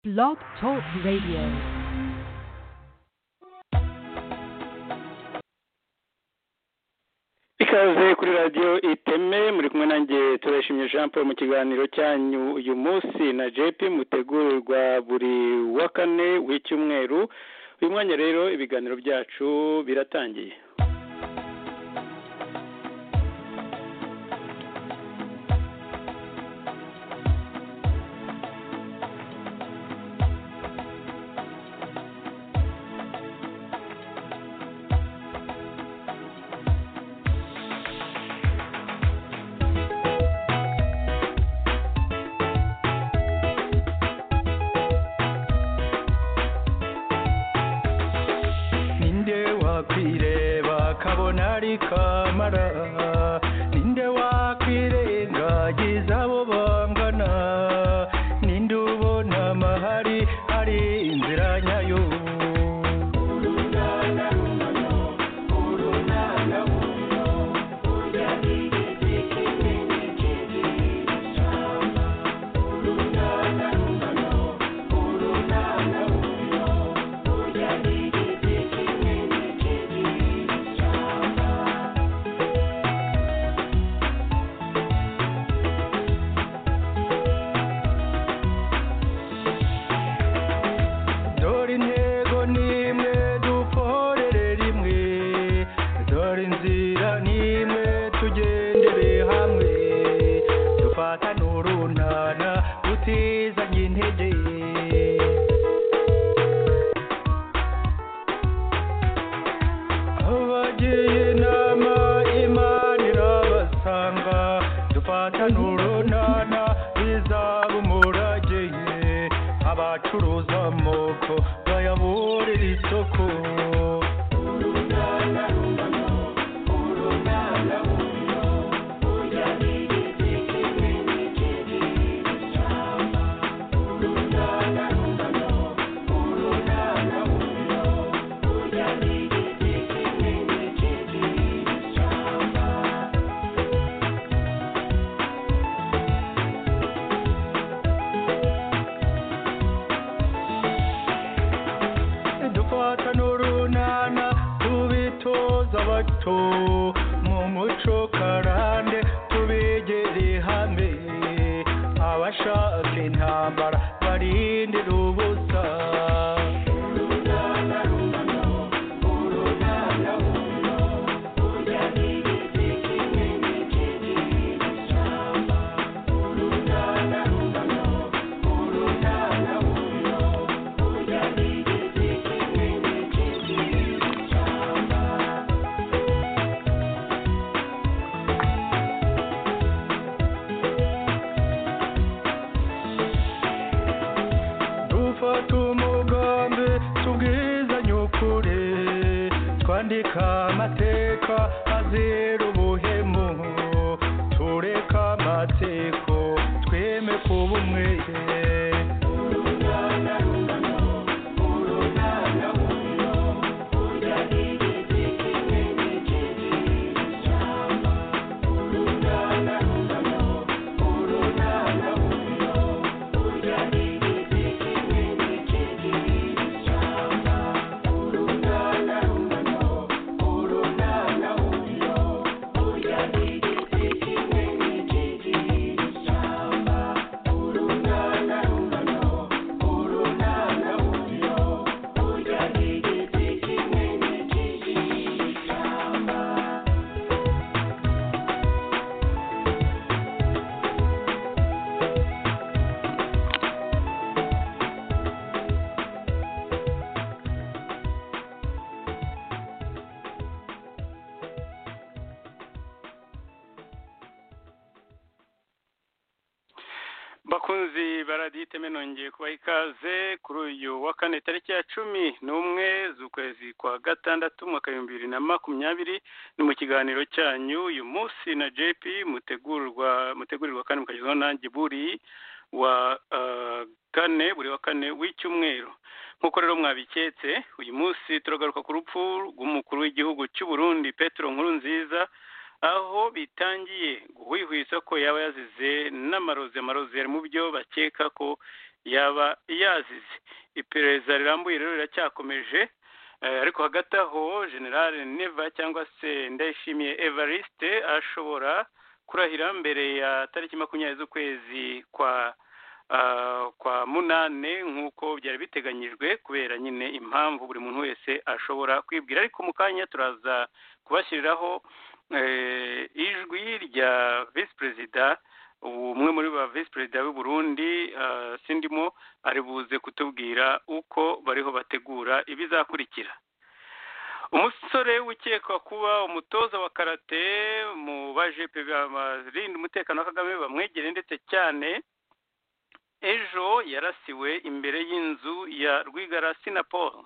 Blog Talk Radio. ikaze kuri radiyo iteme muri kumwe nanjye turashimye jean paul mu kiganiro cyanyu uyu munsi na jp mutegurirwa buri wa kane w'icyumweru uyu mwanya rero ibiganiro byacu biratangiye ninde wakwireba kabona ari kamara ninde wakwirengagiza abo bangana ninde ubona amahari ari inzira nyayo dore intego n'imwe dukorere rimwe dore inzira n'imwe tugendere hamwe dufatane urunana tutizanye intege abagiye inama imana irabasanga dufatane urunana bizaba umurage abacuruza amoko bayaburira isoko dufata n'urunana tubitoza abato mu muco karande tubegere hamwe abashaka intambara barindira ubusa dufata umugambi tubwizanye ukuri twandika amateka azira ubuhemu tureka amatsiko tweme kuba umwe bakunzi baradiyo iteme nongeye kubaha ikaze kuri uyu wa kane tariki ya cumi n'umwe z'ukwezi kwa gatandatu umwaka w'ibihumbi bibiri na makumyabiri ni mu kiganiro cyanyu uyu munsi na jp mutegurwa mutegurirwa kandi mukagezwaho nanjye buri wa ah, kane buri wa kane w'icyumweru nk'uko rero mwabiketse uyu munsi turagaruka ku rupfu rw'umukuru w'igihugu cy'u Burundi petero nkuru nziza aho bitangiye guhwihwisa ko yaba yazize n'amarozi amarozi ari mu byo bakeka ko yaba yazize iperereza rirambuye rero riracyakomeje Eh, ariko hagati aho general neva cyangwa se ndayishimiye evariste ashobora kurahira mbere ya tariki makumyabiri z'ukwezi kwa ah, kwa munane nk'uko byari biteganyijwe kubera nyine impamvu buri muntu wese ashobora kwibwira ariko mu kanya turaza kubashyiriraho eh, ijwi rya visi perezida umwe muri ba visi perezida b'u Burundi ah, sindimo ari buze kutubwira uko bariho bategura ibizakurikira umusore ukekwa kuba umutoza wa karate mu bajepe barinda umutekano wa kagame bamwegereye ndetse cyane ejo yarasiwe imbere y'inzu ya rwigara sinapol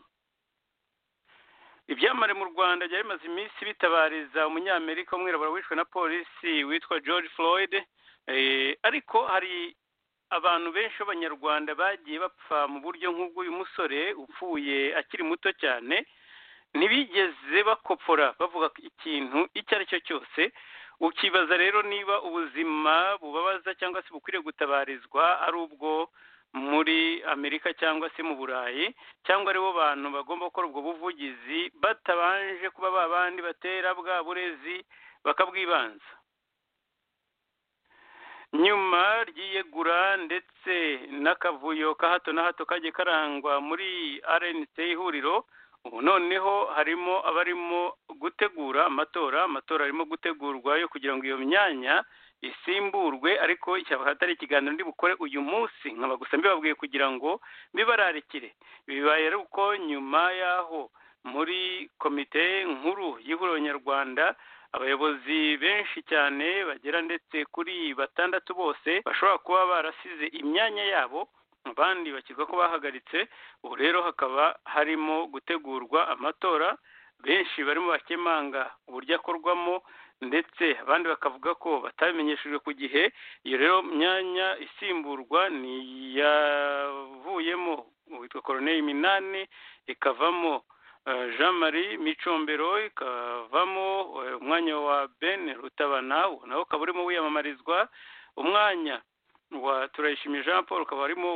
ibyamare mu rwanda byari bimaze iminsi bitabariza umunyamerika w'umwirabura wishwe na polisi witwa george floyd Eh, ariko hari abantu benshi b'abanyarwanda bagiye bapfa mu buryo nk'ubw'uyu musore upfuye akiri muto cyane ntibigeze bakopfora bavuga ikintu icyo ari cyo cyose ukibaza rero niba ubuzima bubabaza cyangwa se bukwiriye gutabarizwa ari ubwo muri amerika cyangwa se mu burayi cyangwa aribo bantu bagomba gukora ubwo buvugizi batabanje kuba babandi batera bwa burezi bakabwibanza nyuma ry'iyegura ndetse n'akavuyo ka hato na hato kajye karangwa muri rnc ihuriro ubu noneho harimo abarimo gutegura amatora amatora arimo gutegurwa yo kugira ngo iyo myanya isimburwe ariko ishyaka atari ikiganiro ndi bukore uyu munsi nkaba gusa mbibabwiye kugira ngo mbibararikire bibaye ari uko nyuma y'aho muri komite nkuru y'ihuriro nyarwanda abayobozi benshi cyane bagera ndetse kuri batandatu bose bashobora kuba barasize imyanya yabo abandi bakirwa ko bahagaritse ubu rero hakaba harimo gutegurwa amatora benshi barimo bakemanga uburyo akorwamo ndetse abandi bakavuga ko batabimenyeshejwe ku gihe iyo rero myanya isimburwa ni iyavuyemo witwa koroneri minani ikavamo Uh, jean marie micombero ikavamo uh, umwanya wa ben rutabana nawo ukaba urimo wiyamamarizwa umwanya wa turayishimiye jean paul ukaba arimo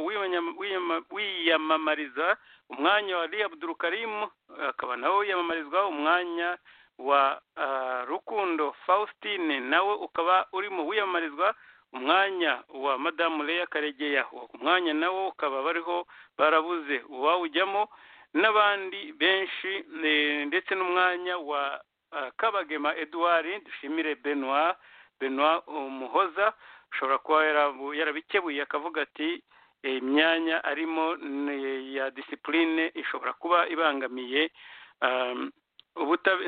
wiyamamariza umwanya wa ali abdurukarimu akaba nawe wiyamamarizwa umwanya wa uh, rukundo faustine nawe ukaba urimo wiyamamarizwa umwanya wa madamu leya karegeya umwanya nawo ukaba bariho barabuze uwawujyamo n'abandi benshi ndetse n'umwanya wa kabagema eduard dushimire benoit benoit umuhoza ushobora kuba yarabikebuye akavuga ati imyanya arimo ya disipurine ishobora kuba ibangamiye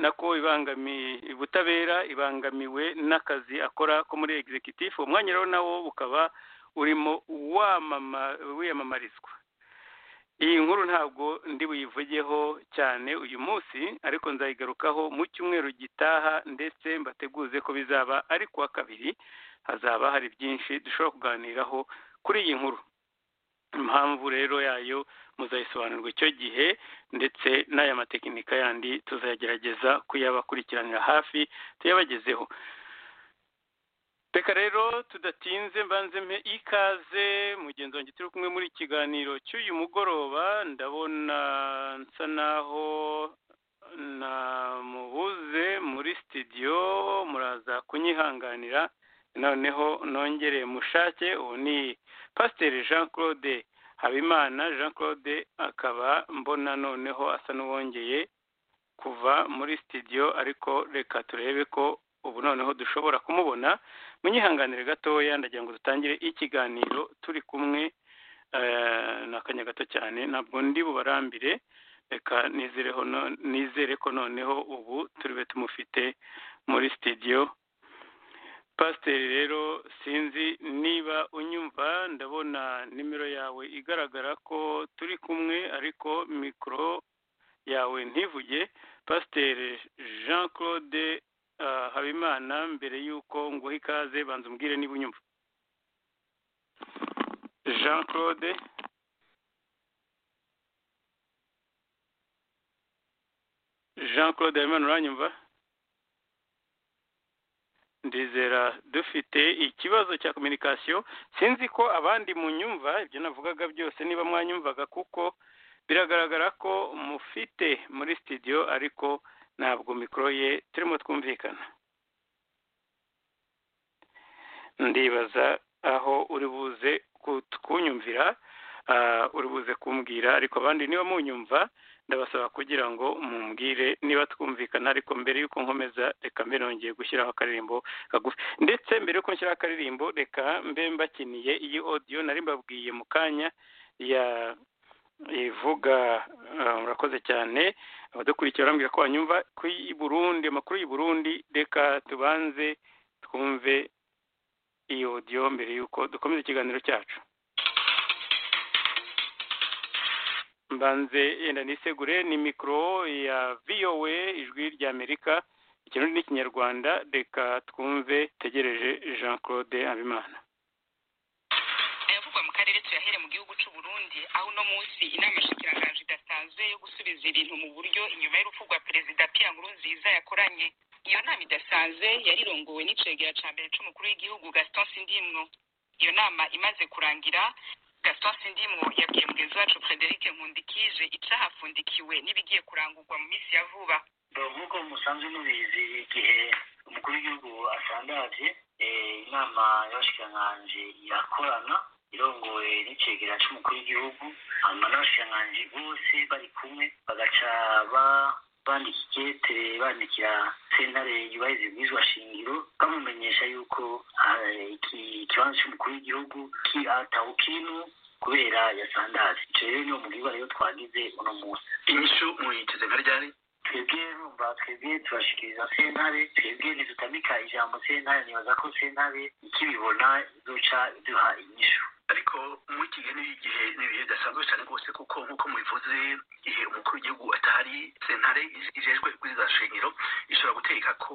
nako ibangamiye ubutabera ibangamiwe n'akazi akora ko muri egisegitifu uwo mwanya rero nawo ukaba urimo wiyamamarizwa iyi nkuru ntabwo ndi buyivugeho cyane uyu munsi ariko nzayigarukaho mu cyumweru gitaha ndetse mbateguze ko bizaba ari kuwa kabiri hazaba hari byinshi dushobora kuganiraho kuri iyi nkuru impamvu rero yayo muzayisobanurwa icyo gihe ndetse n'aya matekinika yandi tuzagerageza kuyabakurikiranira hafi tuyabagezeho reka rero tudatinze mbanze mpe ikaze mugenzi wanjye turi kumwe muri kiganiro cy'uyu mugoroba ndabona nsa naho namubuze muri sitidiyo muraza kunyihanganira noneho nongere mushake ubu ni pasiteri jean claude habimana jean claude akaba mbona noneho asa n'uwongeye kuva muri sitidiyo ariko reka turebe ko ubu noneho dushobora kumubona munyihanganire gatoya ndagira ngo dutangire ikiganiro turi kumwe ni akanya gato cyane ntabwo ndi bubarambire reka nizere ko noneho ubu turibe tumufite muri sitidiyo pasiteri rero sinzi niba unyumva ndabona nimero yawe igaragara ko turi kumwe ariko mikoro yawe ntivuge pasiteri jean claude habimana mbere y'uko nguha ikaze banza umbwire niba unyumva jean claude jean claude habimana uranyumva ndizera dufite ikibazo cya kominikasiyo sinzi ko abandi munyumva ibyo navugaga byose niba mwanyumvaga kuko biragaragara ko mufite muri sitidiyo ariko ntabwo mikoro ye turimo twumvikana ndibaza aho uri buze kunyumvira uri buze kumbwira ariko abandi niba munyumva ndabasaba kugira ngo mumbwire niba twumvikana ariko mbere y'uko nkomeza reka mbe nongeye gushyiraho akaririmbo kagufi ndetse mbere y'uko nshyiraho akaririmbo reka mbe mbakiniye iyi odiyo nari mbabwiye mu kanya ya ivuga murakoze cyane abadukurikiye barambwira ko banyumva ko i burundi amakuru y'i burundi reka tubanze twumve iyi odiyo mbere y'uko dukomeza ikiganiro cyacu mbanze yenda nisegure ni mikoro ya vowe ijwi ry'amerika ikirundi n'ikinyarwanda reka twumve tegereje jean claude habimana ayavugwa mu karere tuyahere mu gihugu cy'u Burundi aho uno munsi inama shikiranganje idasanzwe yo gusubiza ibintu mu buryo inyuma y'urupfu rwa perezida Pierre Nkurunziza yakoranye iyo nama idasanzwe yarirongowe n'icegera cya mbere c'umukuru w'igihugu Gaston Sindimwo iyo nama imaze kurangira gaston sindimwo yabwiye mugenzi wacu frederic nkundikije icahafundikiwe n'ibigiye kurangurwa mu minsi ya vuba nk'uko musanzwe mubizi igihe umukuru w'igihugu asandaje inama y'abashikiranganji irakorana irongoye n'icegera c'umukuru w'igihugu hanyuma n'abashikiranganji bose bari kumwe bagaca bandika ikete bandikira sentare yubahiriza ibwirizwa shingiro bamumenyesha yuko ikibanza cy'umukuru w'igihugu atawukinu kubera yasandazi icyo rero niwo mubwirwa rero twagize uno munsi inyishu muyiteze nka ryari twebwe numva twebwe tubashikiriza sentare twebwe ntidutamika ijambo sentare nibaza ko sentare ikibibona izoca iduha inyishu ariko muri iki gihe n'igihe n'ibihe bidasanzwe cyane rwose kuko nk'uko mubivuze igihe umukuru w'igihugu atahari sentare ijejwe kuri shingiro ishobora gutegeka ko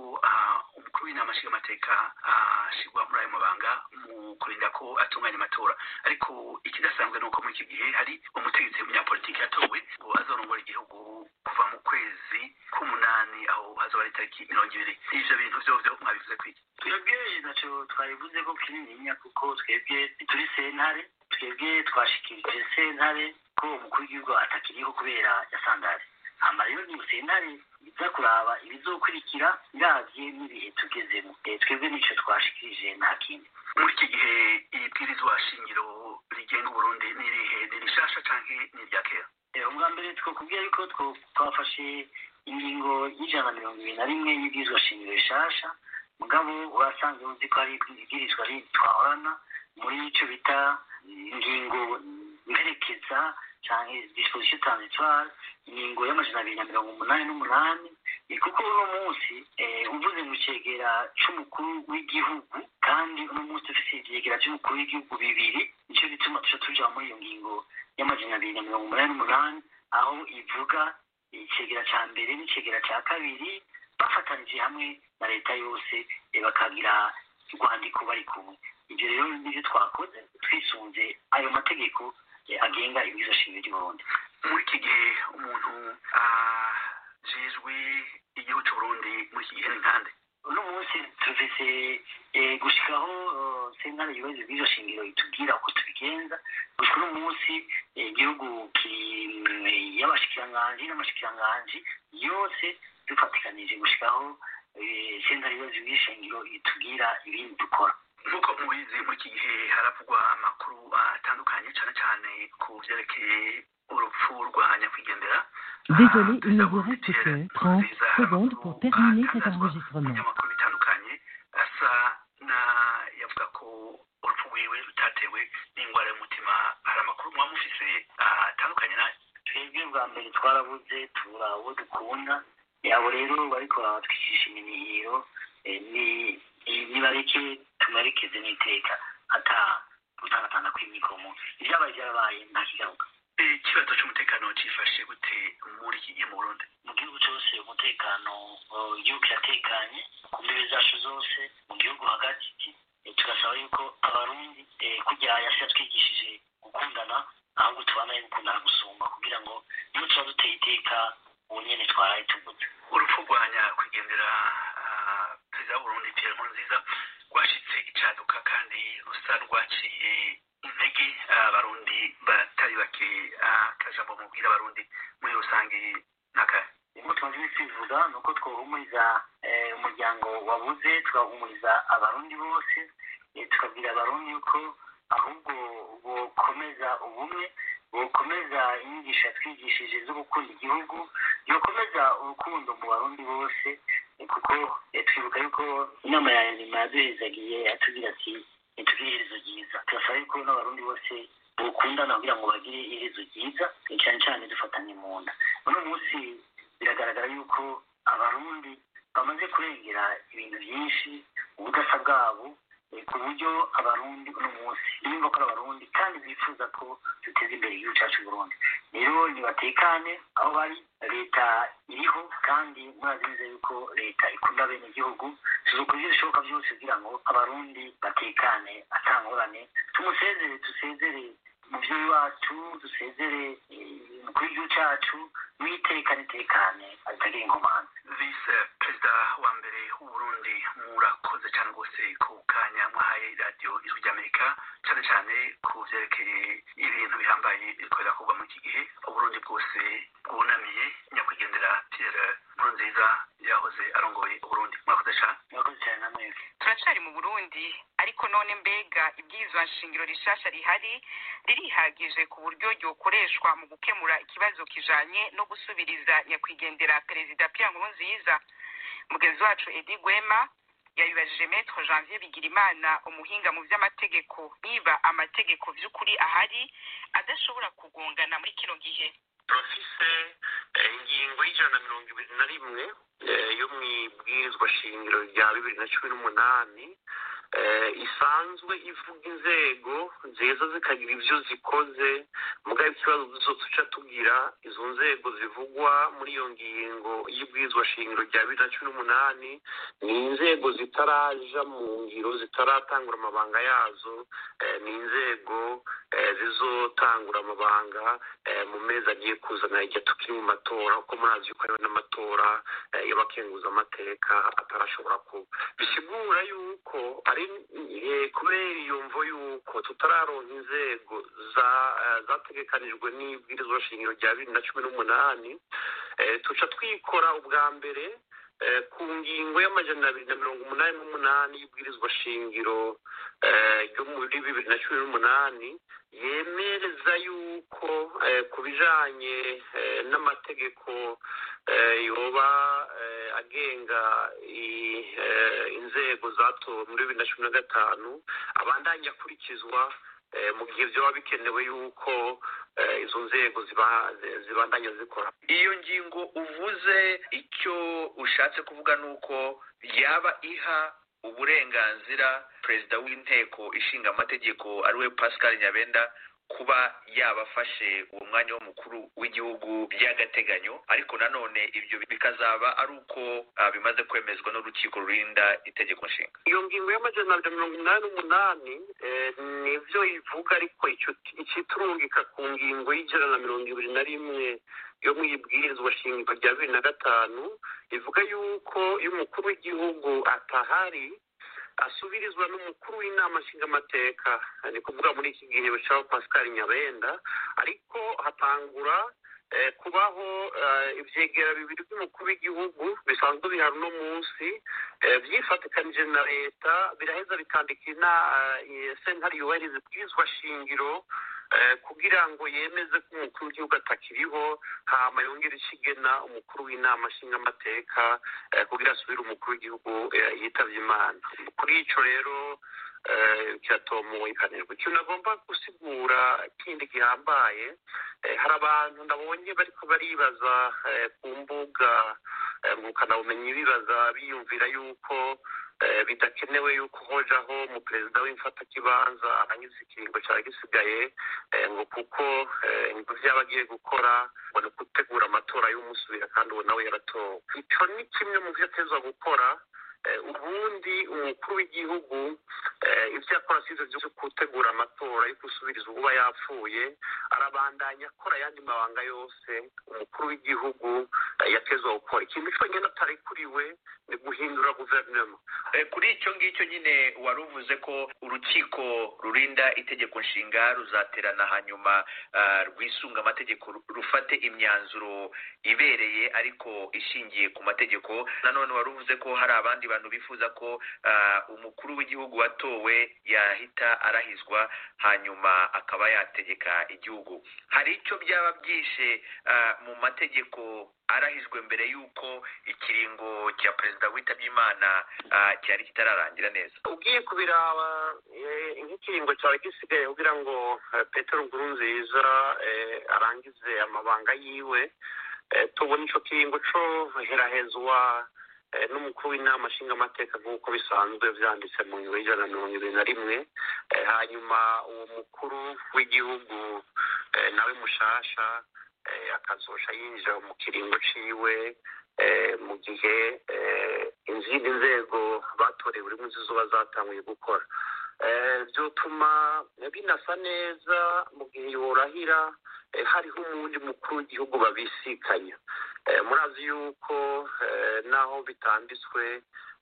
umukuru w'inama nshingamateka ashyirwa muri ayo mabanga mu kurinda ko atunganya amatora ariko ikidasanzwe ni uko muri iki gihe hari umutegetsi w'umunyapolitiki yatowe ngo azorongora igihugu kuva mu kwezi k'umunani aho hazoba ari itariki mirongo ibiri n'ivyo bintu vyovyo mwabivuze kwiki twebwe ntacyo twabivuze ko kinininya kuko twebwe turi sentare twebwe twashikirije sentare ko umukuru w'igihugu atakiriho kubera yasandare hama rero ni sentare iza kuraba ibizokurikira biravye n'ibihe tugezemo Eh, twebwe nico twashikirije nta kindi muri iki gihe ibwirizwa shingiro rigenga uburundi n'irihe ni rishasha canke ni irya kera Eh, ubwa mbere twakubwira yuko two- twafashe ingingo y'ijana na mirongo ibiri na rimwe y'ibwirizwa shingiro rishasha mugabo urasanzwe uzi ko hari ibwirizwa rindi twahorana muri icyo bita ingingo mperekeza cyangwa disposition transitoire ingingo y'amajana abiri na mirongo umunani n'umunani Eh, kuko uno munsi eh, uvuze mu cegera c'umukuru w'igihugu kandi uno munsi dufise ivyegera vy'umukuru w'igihugu bibiri nico gituma tuca tuja muri iyo ngingo y'amajana abiri na mirongo umunani n'umunani aho ivuga icegera ca mbere n'icegera ca kabiri bafatanije hamwe na leta yose eh, bakagira urwandiko bari kumwe ibyo rero nivyo twakoze twisunze ayo mategeko eh, agenga ibizo shingiro ry'uburundi muri iki gihe umuntu ajejwe igihugu c'uburundi muri iki gihe ni nkande uno munsi tuvise eh, gushikaho eh, sentare ibibazo by'izo shingiro itubwira uko tubigenza gushika uno munsi eh, igihugu kiri mm, y'abashikiranganji n'amashikiranganji yose dufatikanije gushikaho eh, sentare ibibazo by'ishingiro itubwira ibindi dukora nk'uko mubizi muri iki gihe haravugwa amakuru atandukanye cane cane ku vyerekeye urupfu rwa nyakwigendera Désolé, il ne vous reste que 30 secondes pour terminer cet enregistrement. amakuru bitandukanye asa na yavuga ko urupfu rwiwe rutatewe n'ingwara y'umutima hari amakuru muba mufise atandukanye nayo twebwe bwa mbere twarabuze tubura uwo dukunda abo rero bariko baratwicisha iminihiro eh, ni- ni- nibareke tubarekeze n'iteka ata gutangatana kw'imikomo ivyabaye vyarabaye nta kigaruka Eh, ikibazo c'umutekano cifashe gute muri iki gihe mu burundi mu gihugu cyose umutekano eh, igihugu kiratekanye ku mbibe zacu zose mu gihugu hagati eh, tugasaba yuko abarundi eh, kurya yasira twigishije gukundana ahubwo tubana gukundana gusumba kugira ngo iyo tuba duteye iteka ubu nyene twaraye tuguze urupfu rwa nyakwigendera ah, perezida w'uburundi pierre nkurunziza rwashitse icaduka kandi rusa rwaciye intege abarundi batari bake akajambo mubwira abarundi muri rusange n'akaya ibyo tumaze iminsi tubivuga ni uko twahumuriza eh, umuryango wabuze tugahumuriza abarundi bose eh, tukabwira abarundi yuko ahubwo bokomeza ubumwe bokomeza inyigisho yatwigishije zo gukunda igihugu yokomeza urukundo mu barundi bose eh, kuko eh, twibuka yuko inama ya nyuma yaduherezagiye yatubwira ati ntitugire iherezo ryiza turasaba yuko n'abarundi bose bukundana kugira ngo bagire iherezo ryiza eh, cyane cyane dufatanye mu nda uno munsi biragaragara yuko abarundi bamaze kurengera ibintu byinshi ubudasa bwabo eh, ku buryo abarundi uno munsi nimba ko ari abarundi kandi bifuza ko duteza imbere igihugu cyacu burundi rero nibatekane aho bari leta iriho kandi murazi neza yuko leta ikunda bene igihugu tuzakora ibyo bishoboka byose kugira ngo abarundi batekane atangorane tumusezere dusezere umubyeyi wacu dusezere eh, kuri igihugu cyacu mwitekane tekane atagira inkomane vise perezida wa mbere w'uburundi murakoze cyane rwose ku kanya mwahaye radiyo ijwi ry'amerika cyane cyane ku byerekeye ibintu bihambaye bikorera kuba muri iki gihe uburundi bwose bwunamiye nyakwigendera pierre nkurunziza yahoze arongoye uburundi mwakoze cyane murakoze cyane na mwese turacyari mu burundi ariko none mbega ibwirizwa nshingiro rishasha rihari ririhagije ku buryo ryokoreshwa mu gukemura ikibazo kijanye no gusubiriza nyakwigendera perezida pierre nkurunziza mugenzi wacu edi gwema yabibajije metre janvier bigirimana umuhinga mu by'amategeko niba amategeko by'ukuri ahari adashobora kugongana muri kino gihe turafise eh, ingingo y'ijana na mirongo ibiri na rimwe eh, yo mu ibwirizwa shingiro rya bibiri na cumi n'umunani eh, isanzwe ivuga inzego nziza zikagira ibyo zikoze mugabo ikibazo duso tuca tugira izo nzego zivugwa muri iyo ngingo y'ibwirizwa shingiro rya bibiri na cumi n'umunani ni inzego zitaraja mu ngiro zitaratangura amabanga yazo eh, ni inzego eh, zizotangura amabanga eh, mu mezi agiye kuzana igihe tukiri mu matora kuko murazi yuko hariho n'amatora eh, y'abakenguza amateka atarashobora kuba bisigura yuko ari eh, kubera iyo mvo yuko tutararonka inzego za eh, zategekanijwe n'ibwirizwa shingiro rya bibiri na cumi n'umunani eh, tuca twikora ubwa mbere eh, ku ngingo y'amajana abiri na mirongo umunani n'umunani y'ibwirizwa shingiro eh, ryo muri bibiri na cumi n'umunani yemereza yuko eh, ku bijanye eh, n'amategeko eh, yoba eh, agenga i- eh, inzego zatowe muri bibiri na cumi na gatanu abandanya akurikizwa eh, mu gihe vyoba bikenewe yuko eh, izo nzego ziba- zi- zibandanya zikora iyo ngingo uvuze icyo ushatse kuvuga ni uko yaba iha uburenganzira perezida w'inteko ishinga amategeko ariwe pascal nyabenda kuba yabafashe uwo mwanya w'umukuru w'igihugu by'agateganyo ariko nanone ibyo bikazaba ari uko ah, bimaze kwemezwa n'urukiko rurinda itegeko nshinga iyo ngingo y'amajana abiri na mirongo inani n'umunani eh, nivyo ivuga ariko ico- iciturungika ku ngingo y'ijana na mirongo ibiri na rimwe yo mu ibwirizwa shingiro rya bibiri na gatanu ivuga yuko iyo umukuru w'igihugu atahari asubirizwa n'umukuru w'inama nshingamateka Eh, ni kuvuga muri iki gihe bashaka pascal nyabenda ariko hatangura eh, kubaho eh, ivyegera bibiri by'umukuru w'igihugu bisanzwe bihari uno munsi Eh, byifatikanije na leta biraheza bikandika ina eh, sentare yubahiriza ibwirizwa shingiro eh, kugira ngo yemeze ko umukuru w'igihugu atakiriho hama yongere ikigena umukuru w'inama nshingamateka eh, kugira asubire umukuru w'igihugu eh, yitavye imana kuri ico rero eh, kiratomuwe ikanirwa ikintu nagomba gusigura kindi gihambaye eh, hari abantu ndabonye bariko baribaza eh, ku mbuga eh, ngurukanabumenyi bibaza biyumvira yuko eh, bidakenewe yuko hojaho umuperezida w'imfatakibanza arangiza ikiringo cyari gisigaye eh, ngo kuko eh, ngo vyaba agiye gukora ngo ni gutegura amatora y'umusubira kandi uwo nawe yaratowe ico ni kimwe mu vyo atezwa gukora eh, ubundi umukuru w'igihugu eh, ivyo akora sivyo vyo gutegura amatora yo gusubiriza uwuba yapfuye arabandanya akora ayandi mabanga yose umukuru w'igihugu yatezwa gukora ikintu cyonyine atari kuri we ni guhindura guverinoma Eh, kuri icyo ngicyo nyine wari uvuze ko urukiko rurinda itegeko nshinga ruzaterana hanyuma ah, rwisunga amategeko ru- rufate imyanzuro ibereye ariko ishingiye ku mategeko nanone wari uvuze ko hari abandi bantu bifuza ko ah, umukuru w'igihugu watowe yahita arahizwa hanyuma akaba yategeka igihugu hari icyo byaba byishe ah, mu mategeko arahijwe mbere y'uko ikiringo cya perezida witabye imana ah, cyari kitararangira neza ugiye kubiraba eh, nk'ikiringo cyawe gisigaye kugira ngo eh, petero nkurunziza eh, arangize amabanga yiwe eh, tubona icyo kiringo cyo herahezwa eh, n'umukuru w'inama nshingamateka nk'uko bisanzwe byanditse mu ngingo y'ijana na mirongo ibiri na rimwe Eh, hanyuma uwo mukuru w'igihugu eh, nawe mushasha eh, akazosha yinjira mu kiringo ciwe eh, mu gihe eh, izindi nzego batorewe buri munsi zuba zatanguye gukora Eh, byotuma binasa neza mu gihe yorahira eh, hariho umundi mukuru w'igihugu babisikanya Eh, murazi yuko eh, naho bitanditswe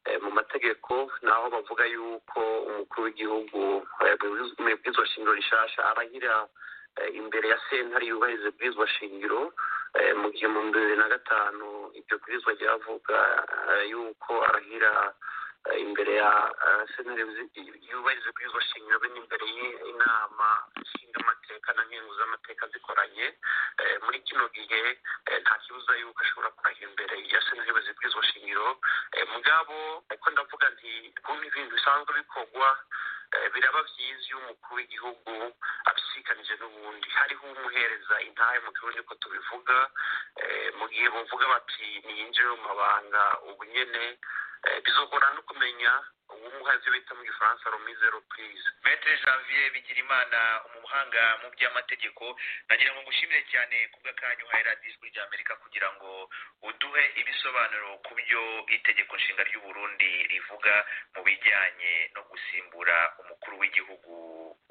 eh, mu mategeko naho bavuga yuko umukuru w'igihugu eh, mu bwizwa shingiro rishasha arahira eh, imbere ya sentare yubahiriza bwizwa shingiro eh, mu gihe mu bihumbi bibiri na gatanu ibyo bwirizwa ryavuga eh, yuko arahira eh, imbere ya eh, sentare yuzi- yubahiriza bwizwa shingiro be n'imbere y'inama nshingamateka na nkenguz'amateka zikoranye eh, muri kino gihe eh, nta kibuza yuko ashobora kurahira imbere ya sentare yubahiza bwizwa shingiro Eh, mugabo ariko ndavuga nti kumva ibintu bisanzwe bikorwa eh, biraba byiza iyo umukuru w'igihugu abisikanije n'ubundi hariho umuhereza intahe mu kirundi ko tubivuga eh, mu gihe buvuga bati niyinjiye mu mabanga ubu nyene eh, bizogorana no kumenya uwumuhazi bita mu gifaransa romise reprise metre janvier bigirimana umuhanga mu by'amategeko nagira ngo ngushimire cyane ku bw'akanya uhaye radiyo ijwi ry'amerika kugira ngo uduhe ibisobanuro ku byo itegeko nshinga ry'uburundi rivuga mu bijyanye no gusimbura umukuru w'igihugu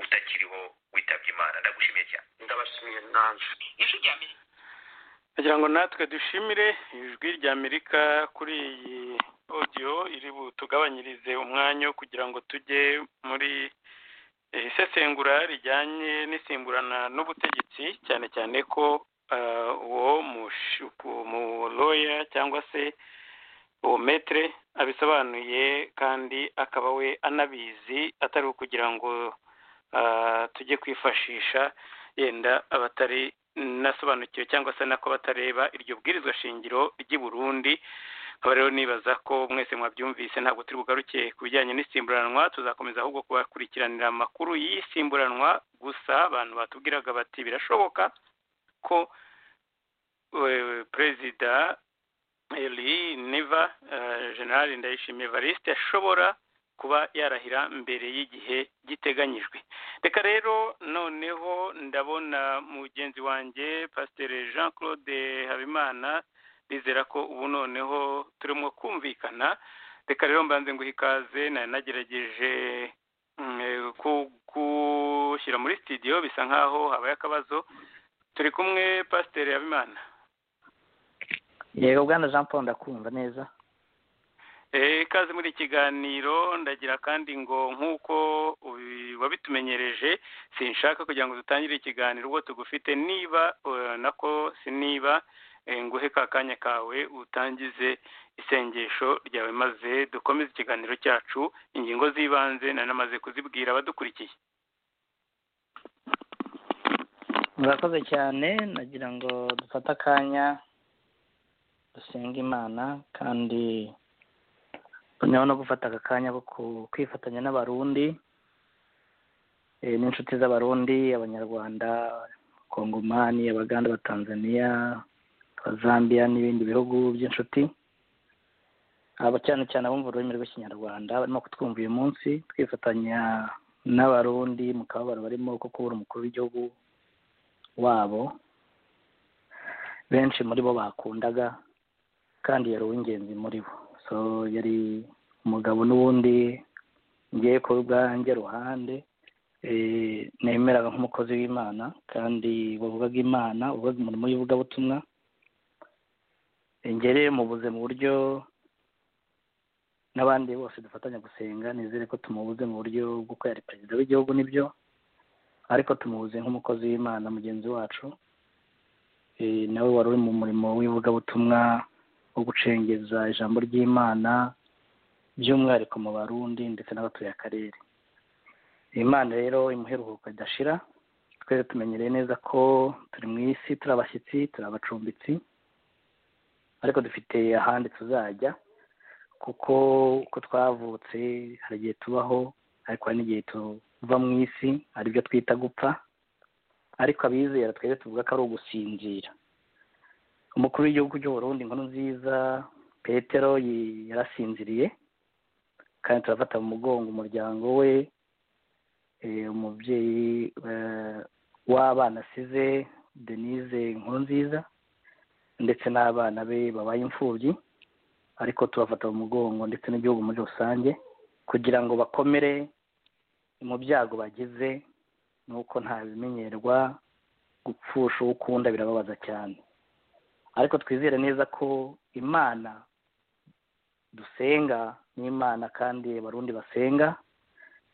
utakiriho witabye imana ndagushimiye cyane ndabashimiye nanje ijwi rya mbere kugira ngo natwe dushimire ijwi ry'amerika kuri iyi odiyo iri butugabanyirize umwanya wo kugira ngo tujye muri eh, isesengura rijyanye n'insimburana n'ubutegetsi cyane cyane ko ah, uwo mushuku- mu loya cyangwa se uwo metere abisobanuye kandi akaba we anabizi atari ukugira ngo ah, tujye kwifashisha yenda abatari nasobanukiwe cyangwa se nako batareba iryo bwirizwa shingiro ry'i Burundi nkaba rero nibaza ko mwese mwabyumvise ntabwo turi bugaruke ku bijyanye n'insimburanwa tuzakomeza ahubwo kubakurikiranira amakuru y'insimburanwa gusa abantu batubwiraga bati birashoboka ko eh, perezida eli neva generali ndayishimiye evariste ashobora kuba yarahira mbere y'igihe giteganyijwe reka rero noneho ndabona mugenzi wanjye pasiteri jean claude habimana nizera ko ubu noneho turimo kumvikana reka rero mbanze ngo ikaze nari nagerageje mm, eh, ku- gushyira muri sitidiyo bisa nkaho habaye akabazo turi kumwe pasiteri habimana yego bwana jean paul ndakumva neza Eh, ikaze muri iki kiganiro ndagira kandi ngo nk'uko ubi- wabitumenyereje sinshaka kugira ngo dutangire ikiganiro ubwo tugufite niba eh, nako siniba eh, nguhe ka kanya kawe utangize isengesho ryawe maze dukomeze ikiganiro cyacu ingingo z'ibanze nari namaze kuzibwira abadukurikiye murakoze cyane nagira ngo dufate akanya dusenge imana kandi noneho no gufata aka kanya ko ku- kwifatanya n'abarundi eh, n'inshuti z'abarundi abanyarwanda kongomani abaganda abatanzaniya abazambiya n'ibindi bihugu by'inshuti aba cyane cyane abumva ururimi rw'ikinyarwanda barimo kutwumva uyu munsi twifatanya n'abarundi mu kababaro barimo ko kubura umukuru w'igihugu wabo benshi muri bo bakundaga kandi yari uw'ingenzi muri bo so yari umugabo n'ubundi ngiye ku bwanjye ruhande eh, nemeraga nk'umukozi w'imana kandi wavugaga imana wavugaga umurimo w'ivugabutumwa ingere mubuze mu buryo n'abandi bose dufatanya gusenga nizere ko tumubuze mu buryo bw'uko yari perezida w'igihugu nibyo ariko tumubuze nk'umukozi w'imana mugenzi wacu Eh, nawe wari uri mu murimo w'ivugabutumwa wo gucengeza ijambo ry'imana by'umwihariko mu barundi ndetse n'abatuye akarere imana rero imuheruhuka idashira twese tumenyereye neza ko turi mu isi turi abashyitsi turi abacumbitsi ariko dufite ahandi tuzajya kuko uko twavutse hari igihe tubaho ariko hari n'igihe tuva mu isi aribyo twita gupfa ariko abizera twebwe tuvuga ko ari ugusinzira umukuru w'igihugu cy'u Burundi inkuru nziza petero yi- yarasinziriye kandi turafata mu mugongo umuryango we eh, umubyeyi eh, w'abana asize denise inkuru nziza ndetse n'abana be babaye imfubyi ariko tubafata mu mugongo ndetse n'igihugu muri rusange kugira ngo bakomere mu byago bagize nuko nta bimenyerwa gupfusha uwo ukunda birababaza cyane ariko twizere neza ko imana dusenga n'imana kandi abarundi basenga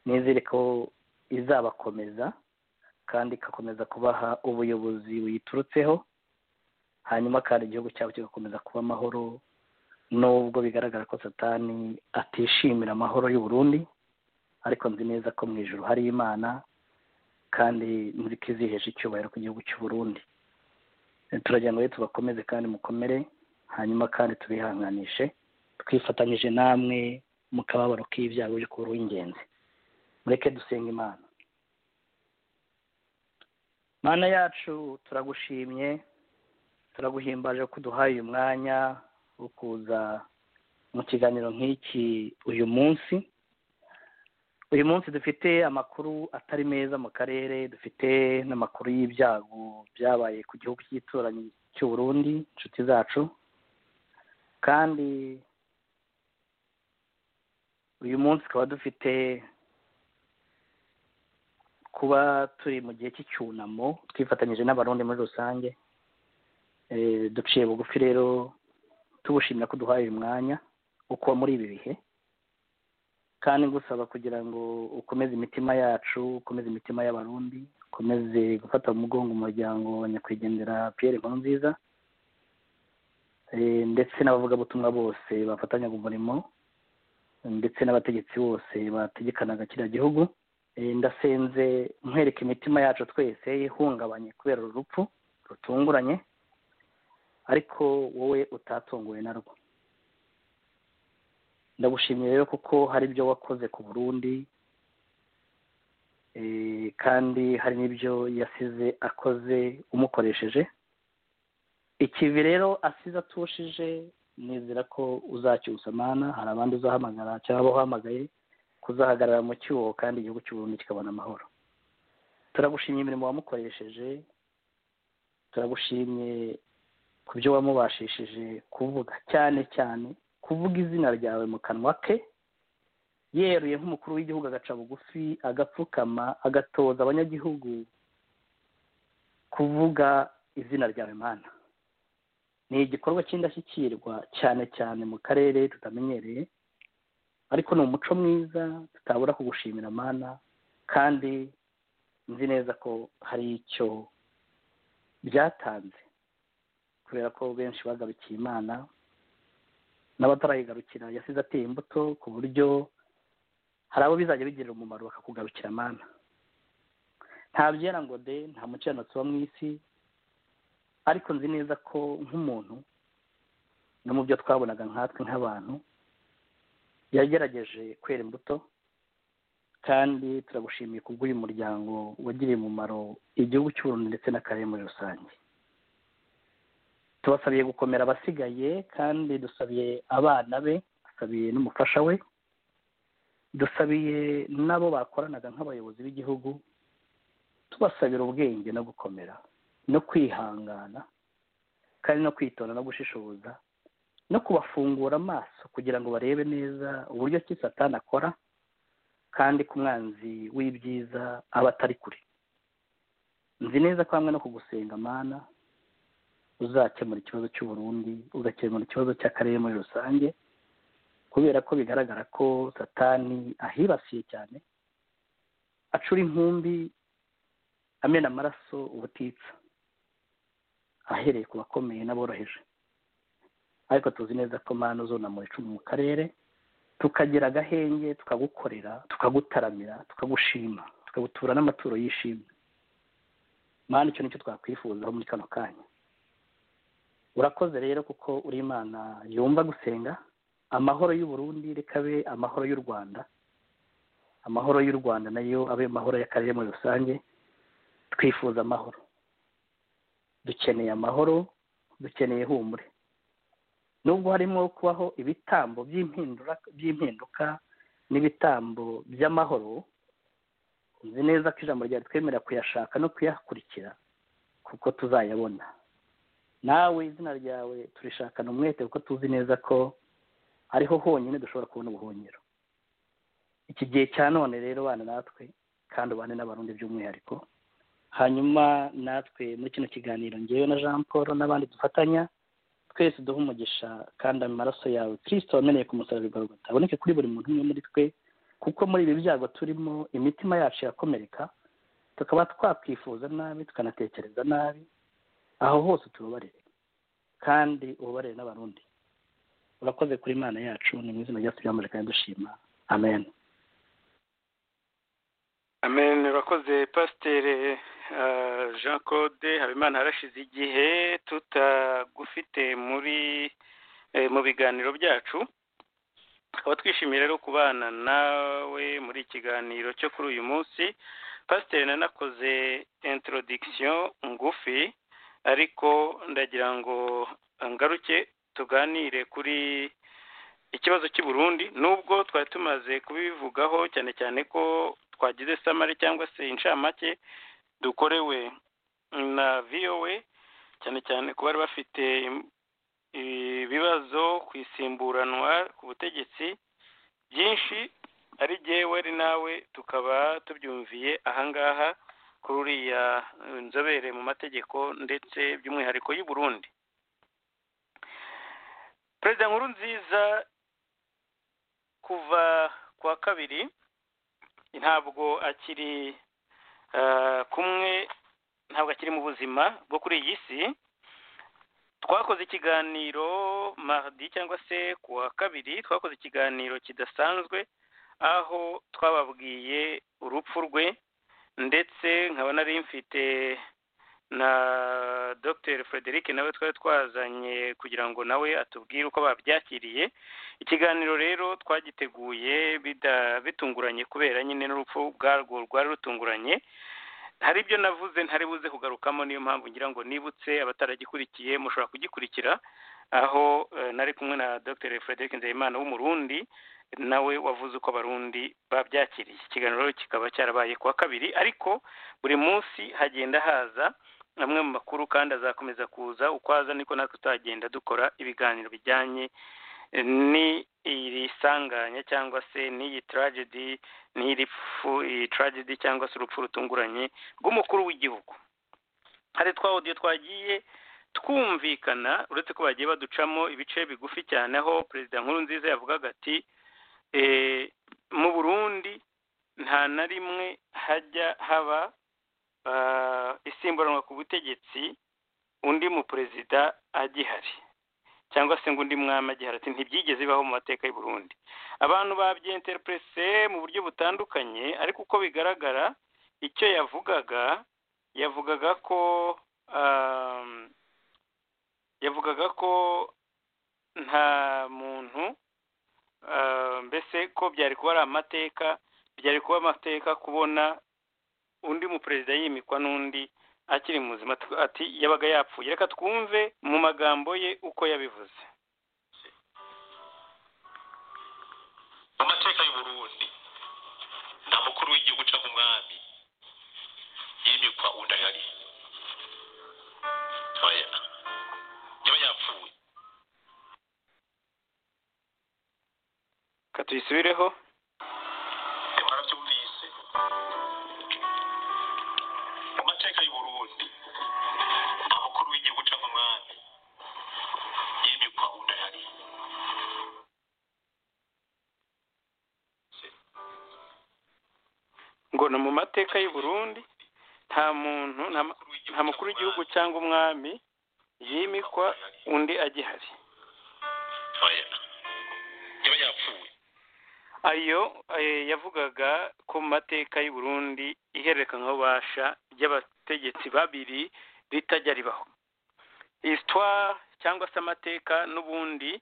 nizere ko izabakomeza kandi igakomeza kubaha ubuyobozi buyiturutseho hanyuma kandi igihugu cyabo kigakomeza kuba amahoro nubwo bigaragara ko satani atishimira amahoro y'u Burundi ariko nzi neza ko mu ijoro hari imana kandi murikizihesha icyubahiro ku gihugu cy'u Burundi Eh, turagira ngo rero tubakomeze kandi mukomere hanyuma kandi tubihanganishe twifatanyije namwe mu kababaro k'ibyago byo kuba uw'ingenzi mureke dusenga imana mana yacu turagushimye turaguhimbaje ko uduhaye uyu mwanya wo kuza mu kiganiro nk'iki uyu munsi uyu munsi dufite amakuru atari meza mu karere dufite n'amakuru y'ibyago byabaye ku gihugu cy'igituranyi cy'u Burundi inshuti zacu kandi uyu munsi tukaba dufite kuba turi mu gihe cy'icyunamo twifatanyije n'abarundi muri rusange Eh, duciye bugufi rero tubushimira ko duhaye uyu mwanya uko muri ibi bihe kandi ngusaba kugira ngo ukomeze imitima yacu ukomeze imitima y'abarundi ukomeze gufata mu mugongo umuryango wa nyakwigendera pierre nkurunziza Eh, ndetse n'abavugabutumwa bose bafatanyaga umurimo ndetse n'abategetsi bose bategekanaga kiriya gihugu Eh, ndasenze nkwereka imitima yacu twese ihungabanye kubera uru rupfu rutunguranye ariko wowe utatunguwe narwo ndagushimiye rero kuko hari ibyo wakoze ku burundi eh, kandi hari n'ibyo yasize akoze umukoresheje ikivi rero asize atushije nizera ko uzacyusamana hari abandi uzahamagara cyangwa uhamagaye kuzahagarara mu cyuho kandi igihugu cy'u Burundi kikabona amahoro turagushimye imirimo wamukoresheje turagushimye ku byo wamubashishije kuvuga cyane cyane kuvuga izina ryawe mu kanwa ke yeruye nk'umukuru w'igihugu agaca bugufi agapfukama agatoza abanyagihugu kuvuga izina ryawe mana ni igikorwa cy'indashyikirwa cyane cyane mu karere tutamenyereye ariko ni umuco mwiza tutabura kugushimira mana kandi nzi neza ko hari icyo byatanze kubera ko benshi bagarukiye imana n'abatarayigarukira yasize ateye imbuto ku buryo hari abo bizajya bigirira umumaro bakakugarukira mana nta byera ngo de nta mukiranutsi wo mu isi ariko nzi neza ko nk'umuntu no mu byo twabonaga nkatwe nk'abantu yagerageje kwera imbuto kandi turagushimiye kubw'uyu muryango wagiriye umumaro igihugu cy'u Burundi ndetse n'akarere muri rusange tubasabiye gukomera abasigaye kandi dusabiye abana be dusabiye n'umufasha we dusabiye n'abo bakoranaga nk'abayobozi b'igihugu tubasabira ubwenge no gukomera no kwihangana kandi no kwitonda no gushishoza no kubafungura amaso kugira ngo barebe neza uburyo ki satani akora kandi ku mwanzi w'ibyiza aba atari kure nzi neza ko hamwe no kugusenga mana uzakemura ikibazo cy'u Burundi ugakemura ikibazo cy'akarere muri rusange kubera ko bigaragara ko satani ahibasiye cyane acura inkumbi amena amaraso ubutitsa ahereye ku bakomeye n'aboroheje ariko tuzi neza ko mpano zonamura icumu mu karere tukagira agahenge tukagukorera tukagutaramira tukagushima tukagutura n'amaturo yishimye mpano icyo nicyo twakwifuzaho muri kano kanya urakoze rero kuko uri imana yumva gusenga amahoro y'u Burundi rekabe amahoro y'u rwanda amahoro y'u rwanda nayo abe amahoro y'akarere muri rusange twifuza amahoro dukeneye amahoro dukeneye humure nubwo harimo kubaho ibitambo by'impinduka n'ibitambo by'amahoro nzi neza ko ijambo rya twemera kuyashaka no kuyakurikira kuko tuzayabona nawe izina ryawe turishakana umwete kuko tuzi neza ko ariho honyine dushobora kubona ubuhungiro iki gihe cya none rero bana natwe kandi ubane n'abarundi by'umwihariko hanyuma natwe muri kino kiganiro ngewe na jean paul n'abandi dufatanya twese duha umugisha kandi amaraso yawe kirisito wameneye ku musaraba igarugata aboneke kuri buri muntu umwe muri twe kuko muri ibi byago turimo imitima yacu irakomereka tukaba twakwifuza nabi tukanatekereza nabi aho hose tubabarire kandi ubabarire n'abarundi urakoze kuri imana yacu ni mu izina ryacu ryamurika kandi dushima amen amen urakoze pasiteri jean claude habimana harashize igihe tutagufite muri mu biganiro byacu tukaba twishimiye rero kubana nawe muri ikiganiro cyo kuri uyu munsi pasiteri nanakoze intorodikisiyo ngufi ariko ndagira ngo ngaruke tuganire kuri ikibazo cy'i Burundi nubwo twari tumaze kubivugaho cyane cyane ko twagize samari cyangwa se inshamake dukorewe na vowe cyane cyane ku bari bafite ibibazo ku isimburanwa ku butegetsi byinshi ari jyewe ari nawe tukaba tubyumviye ahangaha kuri uriya inzobere mu mategeko ndetse by'umwihariko y'u Burundi perezida nkuru nziza kuva kuwa kabiri ntabwo akiri kumwe ntabwo akiri mu buzima bwo kuri iyi si twakoze ikiganiro mahdi cyangwa se kuwa kabiri twakoze ikiganiro kidasanzwe aho twababwiye urupfu rwe ndetse nkaba nari mfite na dr frederic nawe twari twazanye kugira ngo nawe atubwire uko babyakiriye ikiganiro rero twagiteguye bitunguranye kubera nyine n'urupfu bwarwo rwari rutunguranye hari ibyo navuze ntari buze kugarukamo niyo mpamvu ngira ngo nibutse abataragikurikiye mushobora kugikurikira aho nari kumwe na dr frederic nzeyimana w'umurundi nawe wavuze uko abarundi babyakiriye ikiganiro kikaba cyarabaye kuwa kabiri ariko buri munsi hagenda haza amwe mu makuru kandi azakomeza kuza uko aza niko natwe tuzagenda dukora ibiganiro bijyanye n'iri sanganya cyangwa se n'iyi taragedi n'iri pfu iyi taragedi cyangwa se urupfu rutunguranye rw'umukuru w'igihugu hari twa odiyo twagiye twumvikana uretse ko bagiye baducamo ibice bigufi cyane aho perezida nkuru nziza yavugaga ati mu burundi nta na rimwe hajya haba isimburanwa ku butegetsi undi mu perezida agihari cyangwa se ngo undi mwami agihari ati ntibyigeze bibaho mu mateka y'u Burundi abantu babyenterepurese mu buryo butandukanye ariko uko bigaragara icyo yavugaga yavugaga ko yavugaga ko nta muntu mbese ko byari kuba ari amateka byari kuba amateka kubona undi muperezida yimikwa n'undi akiri muzima ati yabaga yapfuye reka twumve mu magambo ye uko yabivuze amateka y'uburundi nta mukuru w'igihugu uca nk'umwami yimikwa undi ahari yaba yapfuye reka tuyisubireho mwarabyumvise mu mateka y'uburundi nta mukuru w'igihugu uca nk'umwami tubona mu mateka y'u Burundi nta muntu nta ma- nta mukuru w'igihugu cyangwa umwami yimikwa undi agihari oya yaba yapfuye ayo eh, yavugaga ko mu mateka y'u Burundi ihererekanyabubasha ry'abategetsi babiri ritajya ribaho histoire cyangwa se amateka n'ubundi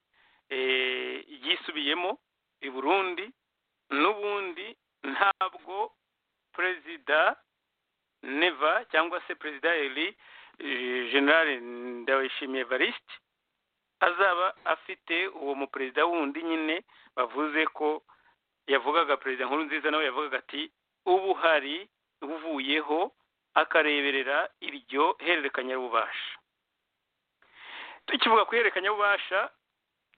eh, yisubiyemo i Burundi n'ubundi ntabwo perezida neva cyangwa se perezida eri generale ndawishimiye variste azaba afite uwo muperezida wundi nyine bavuze ko yavugaga perezida nkuru nziza nawe yavugaga ati ubu hari uvuyeho akareberera iryo hererekanyabubasha tukivuga ku ihererekanyabubasha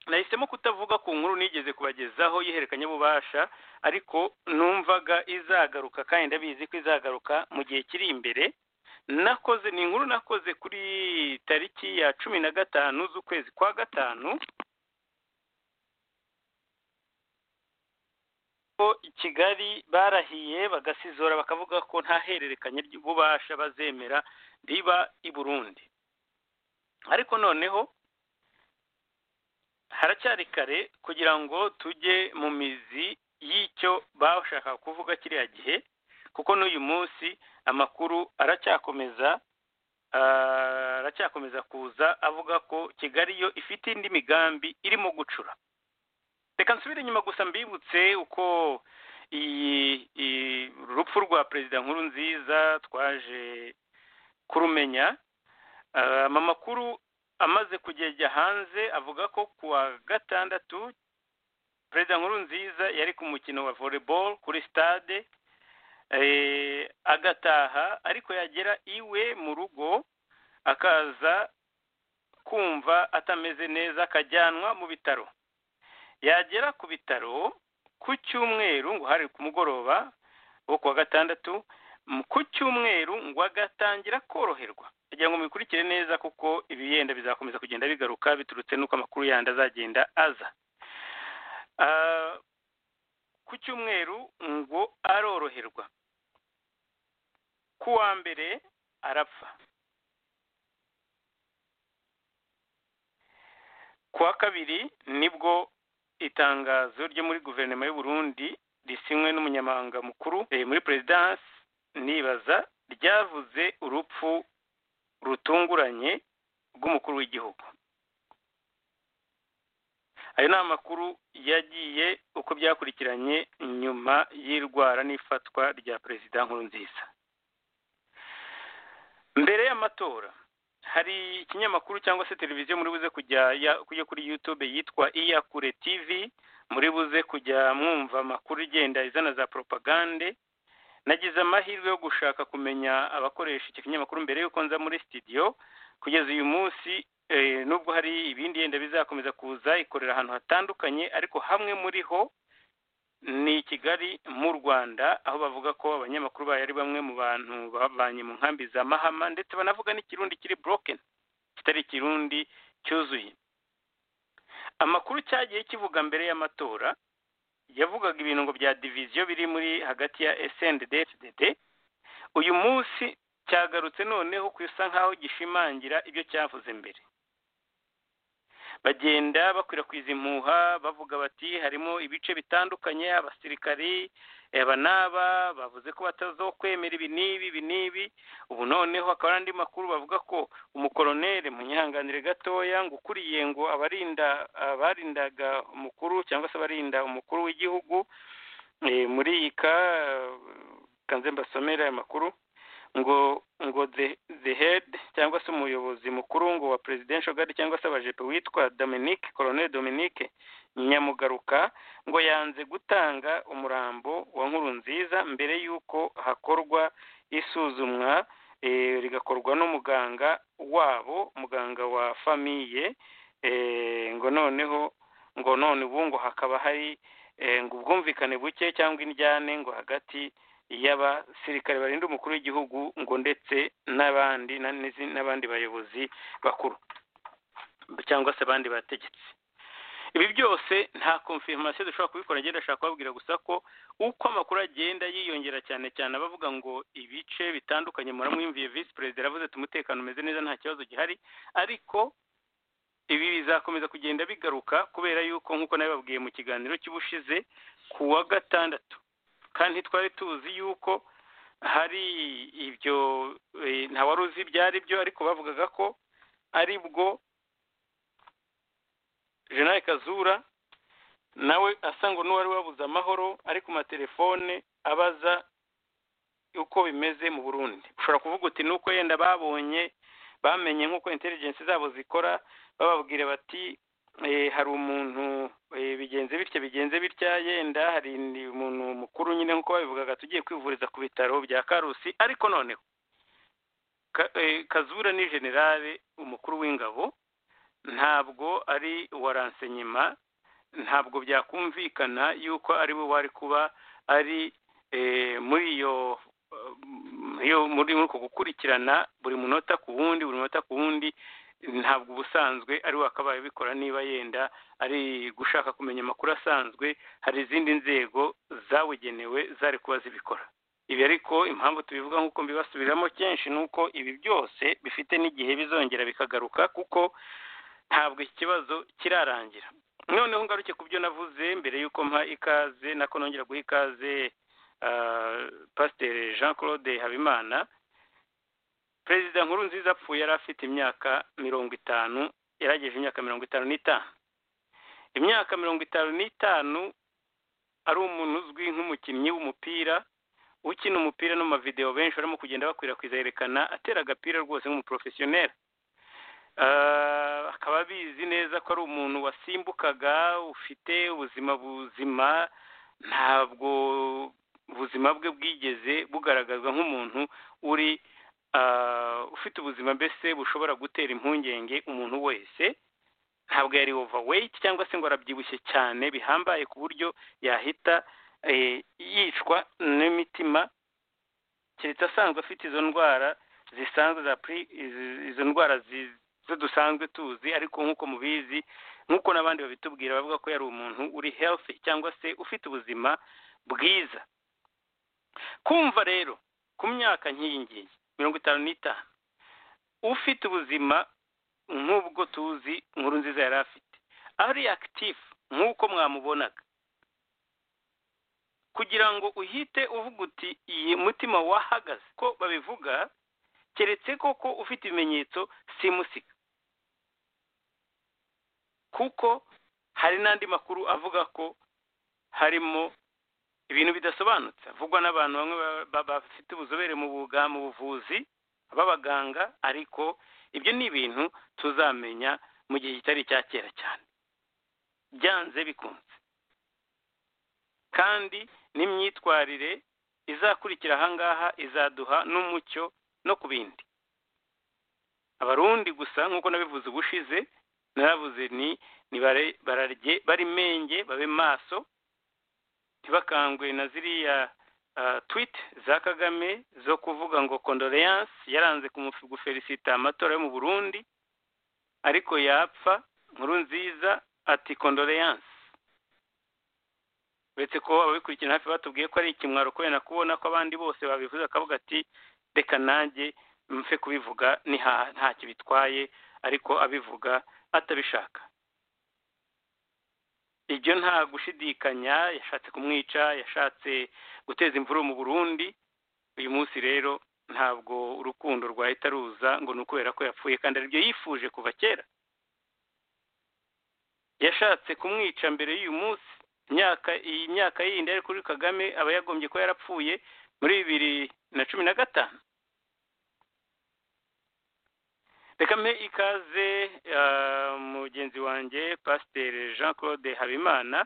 nahisemo kutavuga ku nkuru nigeze kubagezaho y'ihererekanyabubasha ariko numvaga izagaruka kandi ndabizi ko izagaruka mu gihe kiri imbere nakoze ni inkuru nakoze kuri tariki ya cumi na gatanu z'ukwezi kwa gatanu ko i kigali barahiye bagasizora bakavuga ko nta hererekanya ry'ububasha bazemera riba i burundi ariko noneho haracyari kare kugira ngo tujye mu mizi y'icyo bashakaga kuvuga kiriya gihe kuko n'uyu munsi amakuru aracyakomeza ah, aracyakomeza kuza avuga ko kigali yo ifite indi migambi irimo gucura reka nsubire inyuma gusa mbibutse uko iyi iyi- urupfu rwa perezida nkuru nziza twaje kurumenya Ah, amakuru amaze kugejya hanze avuga ko ku wa gatandatu perezida nkuru nziza yari ku mukino wa volleyball kuri stade eh, agataha ariko yagera iwe mu rugo akaza kumva atameze neza akajyanwa mu bitaro yagera ku bitaro ku cyumweru ngo hari ku mugoroba wo ku wa gatandatu m- ku cyumweru ngo agatangira koroherwa kugira ngo mubikurikire neza kuko ibi yenda bizakomeza kugenda bigaruka biturutse n'uko amakuru yandi azagenda aza Ah, ku cyumweru ngo aroroherwa ku wa mbere arapfa ku wa kabiri nibwo itangazo ryo muri guverinoma y'u Burundi risinywe n'umunyamabanga mukuru eh, muri perezidansi nibaza ryavuze urupfu rutunguranye rw'umukuru w'igihugu ayo ni amakuru yagiye uko byakurikiranye nyuma y'irwara n'ifatwa rya perezida nkurunziza mbere y'amatora hari ikinyamakuru cyangwa se televiziyo muri buze kujya ya- kujya kuri youtube yitwa iyakure tv muri buze kujya mwumva amakuru igenda izana za propagande nagize amahirwe yo gushaka kumenya abakoresha iki kinyamakuru mbere y'uko nza muri studio kugeza uyu munsi eh, nubwo hari ibindi yenda bizakomeza kuza ikorera ahantu hatandukanye ariko hamwe muri ho ni i kigali mu rwanda aho bavuga ko abanyamakuru bayo ari bamwe mu bantu babanye mu nkambi za mahama ndetse banavuga n'ikirundi kiri broken kitari ikirundi cyuzuye amakuru cyagiye kivuga mbere y'amatora yavugaga ibirungo bya diviziyo biri muri hagati ya SNDD-FDD uyu munsi cyagarutse noneho kusa nkaho gishimangira ibyo cyavuze mbere bagenda bakwirakwiza impuha bavuga bati harimo ibice bitandukanye abasirikari aba n'aba bavuze ko batazokwemera ibi n'ibi ibi n'ibi ubu noneho hakaba hari andi makuru bavuga ko umukoroneri munyihanganire gatoya ngo ukuriye ngo abarinda abarindaga umukuru cyangwa se abarinda umukuru w'igihugu eh, muri iyi ka kanze mbasomera aya makuru ngo ngo the, the head cyangwa se umuyobozi mukuru ngo wa presidential guard cyangwa se abajepe witwa Dominique Colonel Dominique Nyamugaruka ngo yanze gutanga umurambo wa nkuru nziza mbere y'uko hakorwa isuzumwa eh, rigakorwa n'umuganga wabo muganga wa famiye eh, ngo noneho ngo none ubu ngo hakaba hari eh, ngo ubwumvikane buke cyangwa indyane ngo hagati y'abasirikare barinda umukuru w'igihugu ngo ndetse n'abandi na- n'izi- n'abandi bayobozi bakuru cyangwa se abandi bategetsi ibi byose nta confirmation dushobora kubikora njye ndashaka kubabwira gusa ko uko amakuru agenda yiyongera cyane cyane abavuga ngo ibice bitandukanye muramwumviye visi perezida yaravuze ati umutekano umeze neza nta kibazo gihari ariko ibi bizakomeza kugenda bigaruka kubera yuko nk'uko nabibabwiye mu kiganiro cy'ubushize ku wa gatandatu kandi ntitwari tuzi yuko hari ibyo wari uzi ibyo ari byo ariko bavugaga ko ari bwo jenali kazura nawe asanga n'uwari wabuze amahoro ari ku matelefone abaza uko bimeze mu burundi ushobora kuvuga uti nuko yenda babonye bamenye nk'uko intelligence zabo zikora bababwira bati hari umuntu bigenze bitya bigenze bitya yenda hari umuntu mukuru nyine nk'uko babivugaga tugiye kwivuriza ku bitaro bya karusi ariko noneho kazura ni generale umukuru w'ingabo ntabwo ari uwa ransenyema ntabwo byakumvikana yuko ari we wari kuba ari muri iyo muri uko gukurikirana buri munota ku wundi buri munota ku wundi ntabwo ubusanzwe ari wakabaye bikora niba yenda ari gushaka kumenya amakuru asanzwe hari izindi nzego zabugenewe zari kuba zibikora ibi ariko impamvu tubivuga nk'uko mbibasubiramo kenshi ni uko ibi byose bifite n'igihe bizongera bikagaruka kuko ntabwo iki kibazo kirarangira noneho ngaruke ku byo navuze mbere y'uko mpa ikaze nako nongera guha ikaze pasiteri jean claude habimana perezida nkuru nziza apfuye yari afite imyaka mirongo itanu yarageje imyaka mirongo itanu n'itanu imyaka mirongo itanu n'itanu ari umuntu uzwi nk'umukinnyi w'umupira ukina umupira no mu mavidewo benshi barimo kugenda bakwirakwiza yerekana atera agapira rwose nk'umuporofesiyoneri akaba abizi neza ko ari umuntu wasimbukaga ufite ubuzima buzima ntabwo ubuzima bwe bwigeze bugaragazwa nk'umuntu uri ufite ubuzima mbese bushobora gutera impungenge umuntu wese ntabwo yari overweight cyangwa se ngo arabyibushye cyane bihambaye ku buryo yahita yicwa n'imitima keretse asanzwe afite izo ndwara zisanzwe za izo ndwara zo dusanzwe tuzi ariko nk'uko mubizi nk'uko n'abandi babitubwira bavuga ko yari umuntu uri healthy cyangwa se ufite ubuzima bwiza kumva rero ku myaka nk'iyi ngiyi mirongo itanu n'itanu ufite ubuzima nk'ubwo tuzi inkuru nziza yari afite ari akitifu nk'uko mwamubonaga kugira ngo uhite uvuga uti iyi mutima wahagaze ko babivuga keretse koko ufite ibimenyetso simusiga kuko hari n'andi makuru avuga ko harimo ibintu bidasobanutse avugwa n'abantu bamwe bafite ubuzobere mu mu buvuzi b'abaganga ariko ibyo ni ibintu tuzamenya mu gihe kitari icya kera cyane byanze bikunze kandi n'imyitwarire izakurikira ahangaha izaduha n'umucyo no ku bindi abarundi gusa nk'uko nabivuze ubushize naravuze ni ni bararye bari menge babe maso ntibakangwe na ziriya twiti za kagame zo kuvuga ngo kondoleyanse yaranze gufelisita amatora yo mu burundi ariko yapfa nkuru nziza ati kondoleyanse uretse ko ababikurikirana hafi batubwiye ko ari ikimwaro kubera kubona ko abandi bose babivuze akavuga ati reka nanjye mfe kubivuga ntacyo bitwaye ariko abivuga atabishaka ibyo nta gushidikanya yashatse kumwica yashatse guteza imvuru mu burundi uyu munsi rero ntabwo urukundo rwahita ruza ngo ni ukubera ko yapfuye kandi aribyo yifuje kuva kera yashatse kumwica mbere y'uyu munsi imyaka iyi myaka yindi ari kuri kagame aba yagombye ko yarapfuye muri bibiri na cumi na gatanu reka mpe ikaze mugenzi wanjye pasiteri jean claude habimana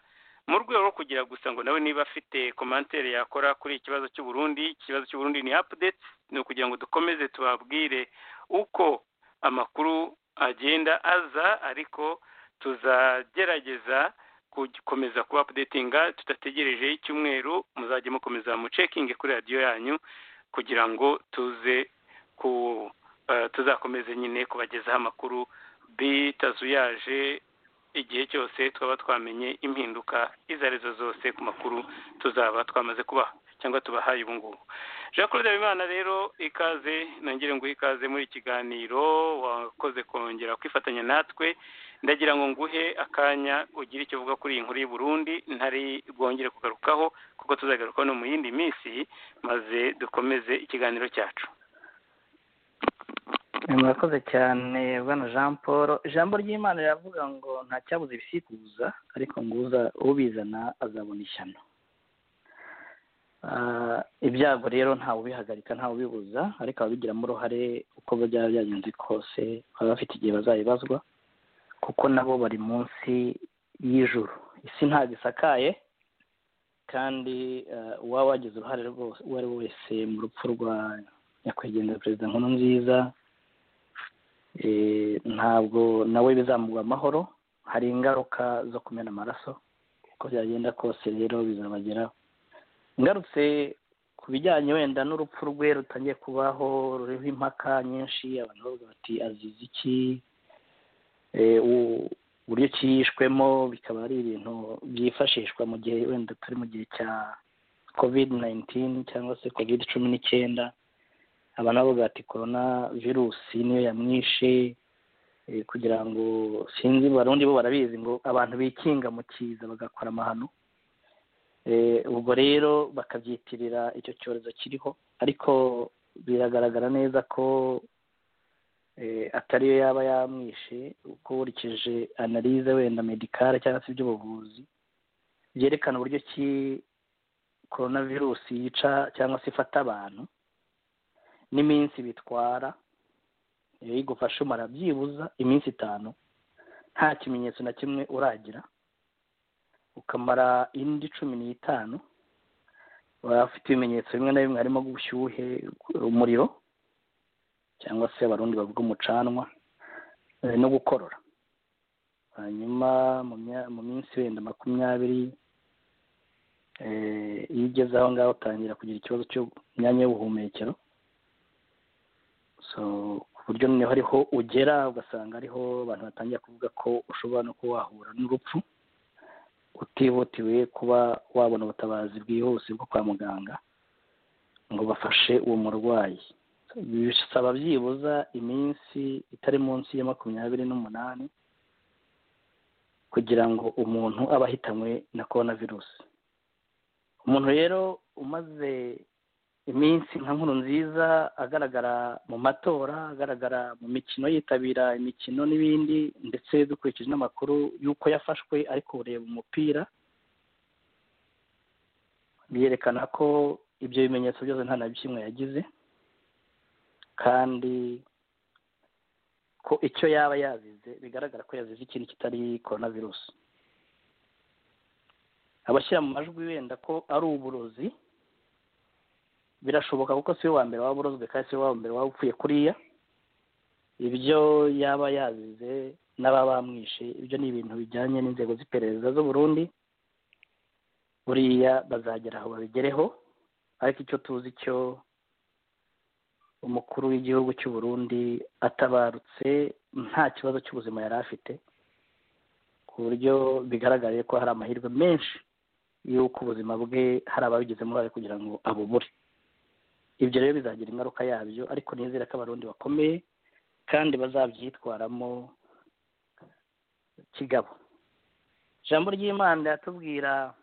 mu rwego rwo kugira gusa ngo nawe niba afite komantere yakora kuri ikibazo cy'uburundi ikibazo cy'uburundi ni apudeti ni ukugira ngo dukomeze tubabwire uko amakuru agenda aza ariko tuzagerageza gukomeza kuba apudetinga tudategereje icyumweru muzajya mukomeza mucekinge kuri radiyo yanyu kugira ngo tuze ku tuzakomeze nyine kubagezaho amakuru bitazuyaje igihe cyose twaba twamenye impinduka izo arizo zose ku makuru tuzaba twamaze kubaha cyangwa tubahaye ubu ngubu jean claude habimana rero ikaze nongere ngo ikaze muri ikiganiro wakoze kongera kwifatanya natwe ndagira ngo nguhe akanya ugire icyo uvuga kuri iyi nkuru y'u Burundi ntari bwongere kugarukaho kuko tuzagarukaho no mu yindi minsi maze dukomeze ikiganiro cyacu murakoze cyane bwana jean paul ijambo ry'imana riravuga ngo nta cyabuze ibisikuza ariko ngo ubizana azabona ishyano ibyago rero ntawe ubihagarika ntawe ubibuza ariko ababigiramo uruhare uko byaba byagenze kose baba bafite igihe bazabibazwa kuko nabo bari munsi y'ijuru isi ntabwo isakaye kandi uwaba wagize uruhare rwose uwo ari we wese mu rupfu rwa nyakwigendera perezida nkuru nziza ntabwo nawe bizamuha amahoro hari ingaruka zo kumena amaraso uko byagenda kose rero bizabageraho ngarutse ku bijyanye wenda n'urupfu rwe rutangiye kubaho ruriho impaka nyinshi abantu bavuga bati azize iki uburyo kiyishwemo bikaba ari ibintu byifashishwa mu gihe wenda turi mu gihe cya kovide nayinitini cyangwa se kovide cumi n'icyenda abantu bavuga bati korona virusi niyo yamwishe kugira ngo sinzi barundi bo barabizi ngo abantu bikinga mu kiza bagakora amahano ubwo rero bakabyitirira icyo cyorezo kiriho ariko biragaragara neza ko atariyo yaba yamwishe uko ukurikije analize wenda medikare cyangwa se iby'ubuvuzi byerekana uburyo ki korona virusi yica cyangwa se ifata abantu n'iminsi bitwara iyo igufashe umara byibuza iminsi itanu nta kimenyetso na kimwe uragira ukamara indi cumi n'itanu waba ufite ibimenyetso bimwe na bimwe harimo ubushyuhe umuriro cyangwa se abarundi bavuga umucanwa no gukorora hanyuma mu minsi wenda makumyabiri iyo ugeze aho ngaho utangira kugira ikibazo cy'imyanya y'ubuhumekero ku buryo noneho ariho ugera ugasanga ariho abantu batangira kuvuga ko ushobora no kuba wahura n'urupfu utihutiwe kuba wabona ubutabazi bwihuse bwo kwa muganga ngo bafashe uwo murwayi bisaba byibuza iminsi itari munsi ya makumyabiri n'umunani kugira ngo umuntu abe ahitanywe na korona virusi umuntu rero umaze iminsi nka nkuru nziza agaragara mu matora agaragara mu mikino yitabira imikino n'ibindi ndetse dukurikije n'amakuru y'uko yafashwe ari kureba umupira byerekana ko ibyo bimenyetso byose nta na kimwe yagize kandi ko icyo yaba yazize bigaragara ko yazize ikintu kitari korona virusi abashyira mu majwi wenda ko ari uburozi birashoboka kuko siwe wa mbere waba urozwe kandi siwe wa mbere waba upfuye kuriya ibyo yaba yazize n'aba bamwishe ibyo ni ibintu bijyanye n'inzego z'iperereza z'u Burundi buriya bazagera aho babigereho ariko icyo tuzi cyo umukuru w'igihugu cy'u Burundi atabarutse nta kibazo cy'ubuzima yari afite ku buryo bigaragariye ko hari amahirwe menshi y'uko ubuzima bwe hari ababigizemo uruhare kugira ngo abubure ibyo rero bizagira ingaruka yabyo ariko nizere ko abarundi bakomeye kandi bazabyitwaramo kigabo ijambo ry'imana riratubwira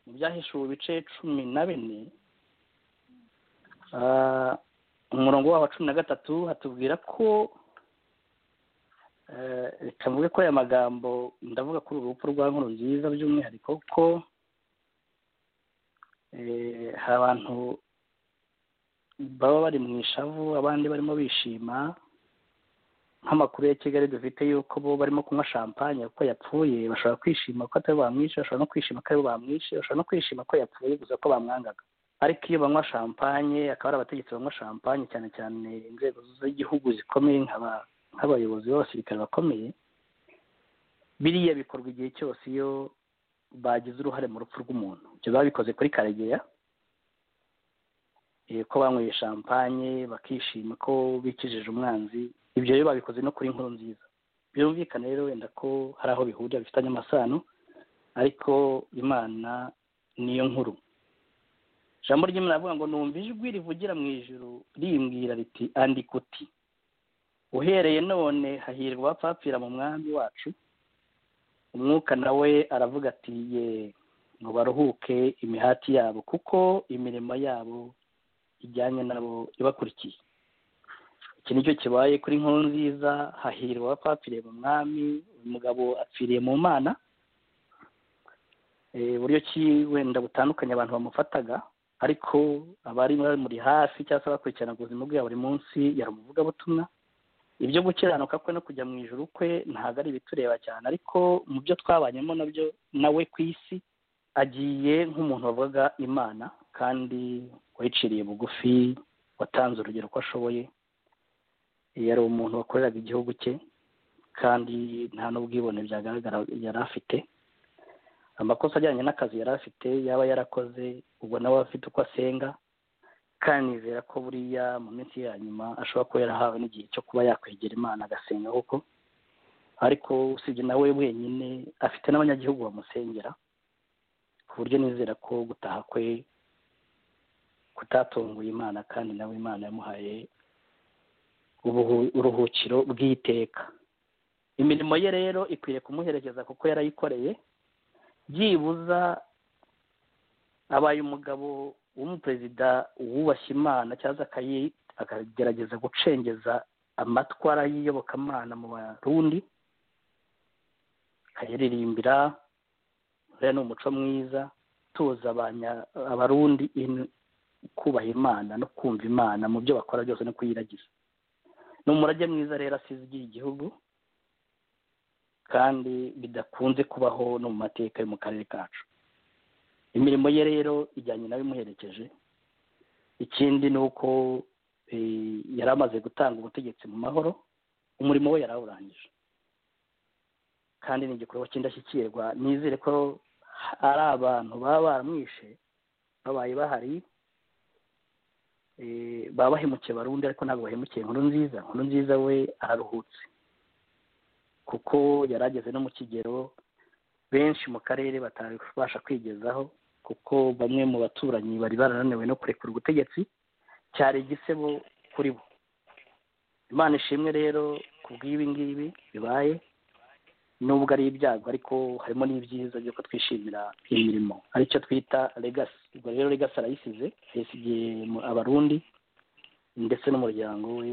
mu byahishuwe ibice cumi na bine umurongo waho wa cumi na gatatu hatubwira ko reka mvuge ko aya magambo ndavuga kuri uru rupfu rwa nkuru nziza by'umwihariko ko hari abantu baba bari mu ishavu abandi barimo bishima nk'amakuru ya kigali dufite yuko bo barimo kunywa shampanye kuko yapfuye bashobora kwishima ko atari bamwishe bashobora no kwishima ko ari bamwishe bashobora no kwishima ko yapfuye gusa ko bamwangaga ariko iyo banywa shampanye akaba ari abategetsi banywa shampanye cyane cyane inzego z'igihugu zikomeye nk'abayobozi b'abasirikare bakomeye biriya bikorwa igihe cyose iyo bagize uruhare mu rupfu rw'umuntu ibyo babikoze kuri karegeya ko banyweye shampanye bakishima ko bikijije umwanzi ibyo rero babikoze no kuri nkuru nziza byumvikana rero wenda ko hari aho bihurira bifitanye amasano ariko imana niyo nkuru ijambo ry'imana avuga ngo numva ijwi rivugira mu ijuru rimbwira riti andikuti uhereye none hahirwa abapfapfira mu mwami wacu umwuka nawe aravuga ati ye ngo baruhuke imihati yabo kuko imirimo yabo ijyanye nabo ibakurikiye iki nicyo kibaye kuri nkuru nziza hahirwa abapfapfiriye mu mwami uyu mugabo apfiriye mu mana uburyo ki wenda butandukanye abantu bamufataga ariko abari muri hafi cyangwa se bakurikirana ubuzima bwe buri munsi yari umuvugabutumwa ibyo gukiranuka kwe no kujya mu ijoro kwe ntabwo ari ibitureba cyane ariko mu byo twabanyemo nabyo nawe ku isi agiye nk'umuntu wavuga imana kandi wayiciriye bugufi watanze urugero ko ashoboye yari umuntu wakoreraga igihugu cye kandi nta n'ubwibone byagaragara yari afite amakosa ajyanye n'akazi yari afite yaba yarakoze ubwo nawe afite uko asenga kandi nizera ko buriya mu minsi ya nyuma ashobora kuba yarahawe n'igihe cyo kuba yakwegera imana agasenga koko ariko usibye nawe wenyine afite n'abanyagihugu bamusengera ku buryo nizera ko gutaha kwe kutatunguye imana kandi nawe imana yamuhaye uruhukiro bw'iteka imirimo ye rero ikwiye kumuherekeza kuko yarayikoreye byibuza abaye umugabo w'umuperezida wubashye imana cyangwa akagerageza gucengeza amatwara y'iyobokamana mu barundi akayaririmbira uriya ni umuco mwiza tuza abarundi kubaha imana no kumva imana mu byo bakora byose no kuyiragiza ni umurage mwiza rero asize igihe igihugu kandi bidakunze kubaho no mu mateka yo mu karere kacu imirimo ye rero ijyanye nawe imuherekeje ikindi ni uko yari amaze gutanga ubutegetsi mu mahoro umurimo we yarawurangije kandi ni igikorwa cy'indashyikirwa nizere ko ari abantu baba baramwishe babaye bahari baba bahemukiye barundi ariko ntabwo bahemukiye inkuru nziza inkuru nziza we araruhutse kuko yari ageze no mu kigero benshi mu karere batabasha kwigezaho kuko bamwe mu baturanyi bari barananiwe no kurekura ubutegetsi cyari igisebo kuri bo imana ishimwe rero ku bw'ibi ngibi bibaye nubwo ari ibyago ariko harimo n'ibyiza by'uko twishimira imirimo aricyo twita legasi ubwo rero legasi arayisize yasigiye abarundi ndetse n'umuryango we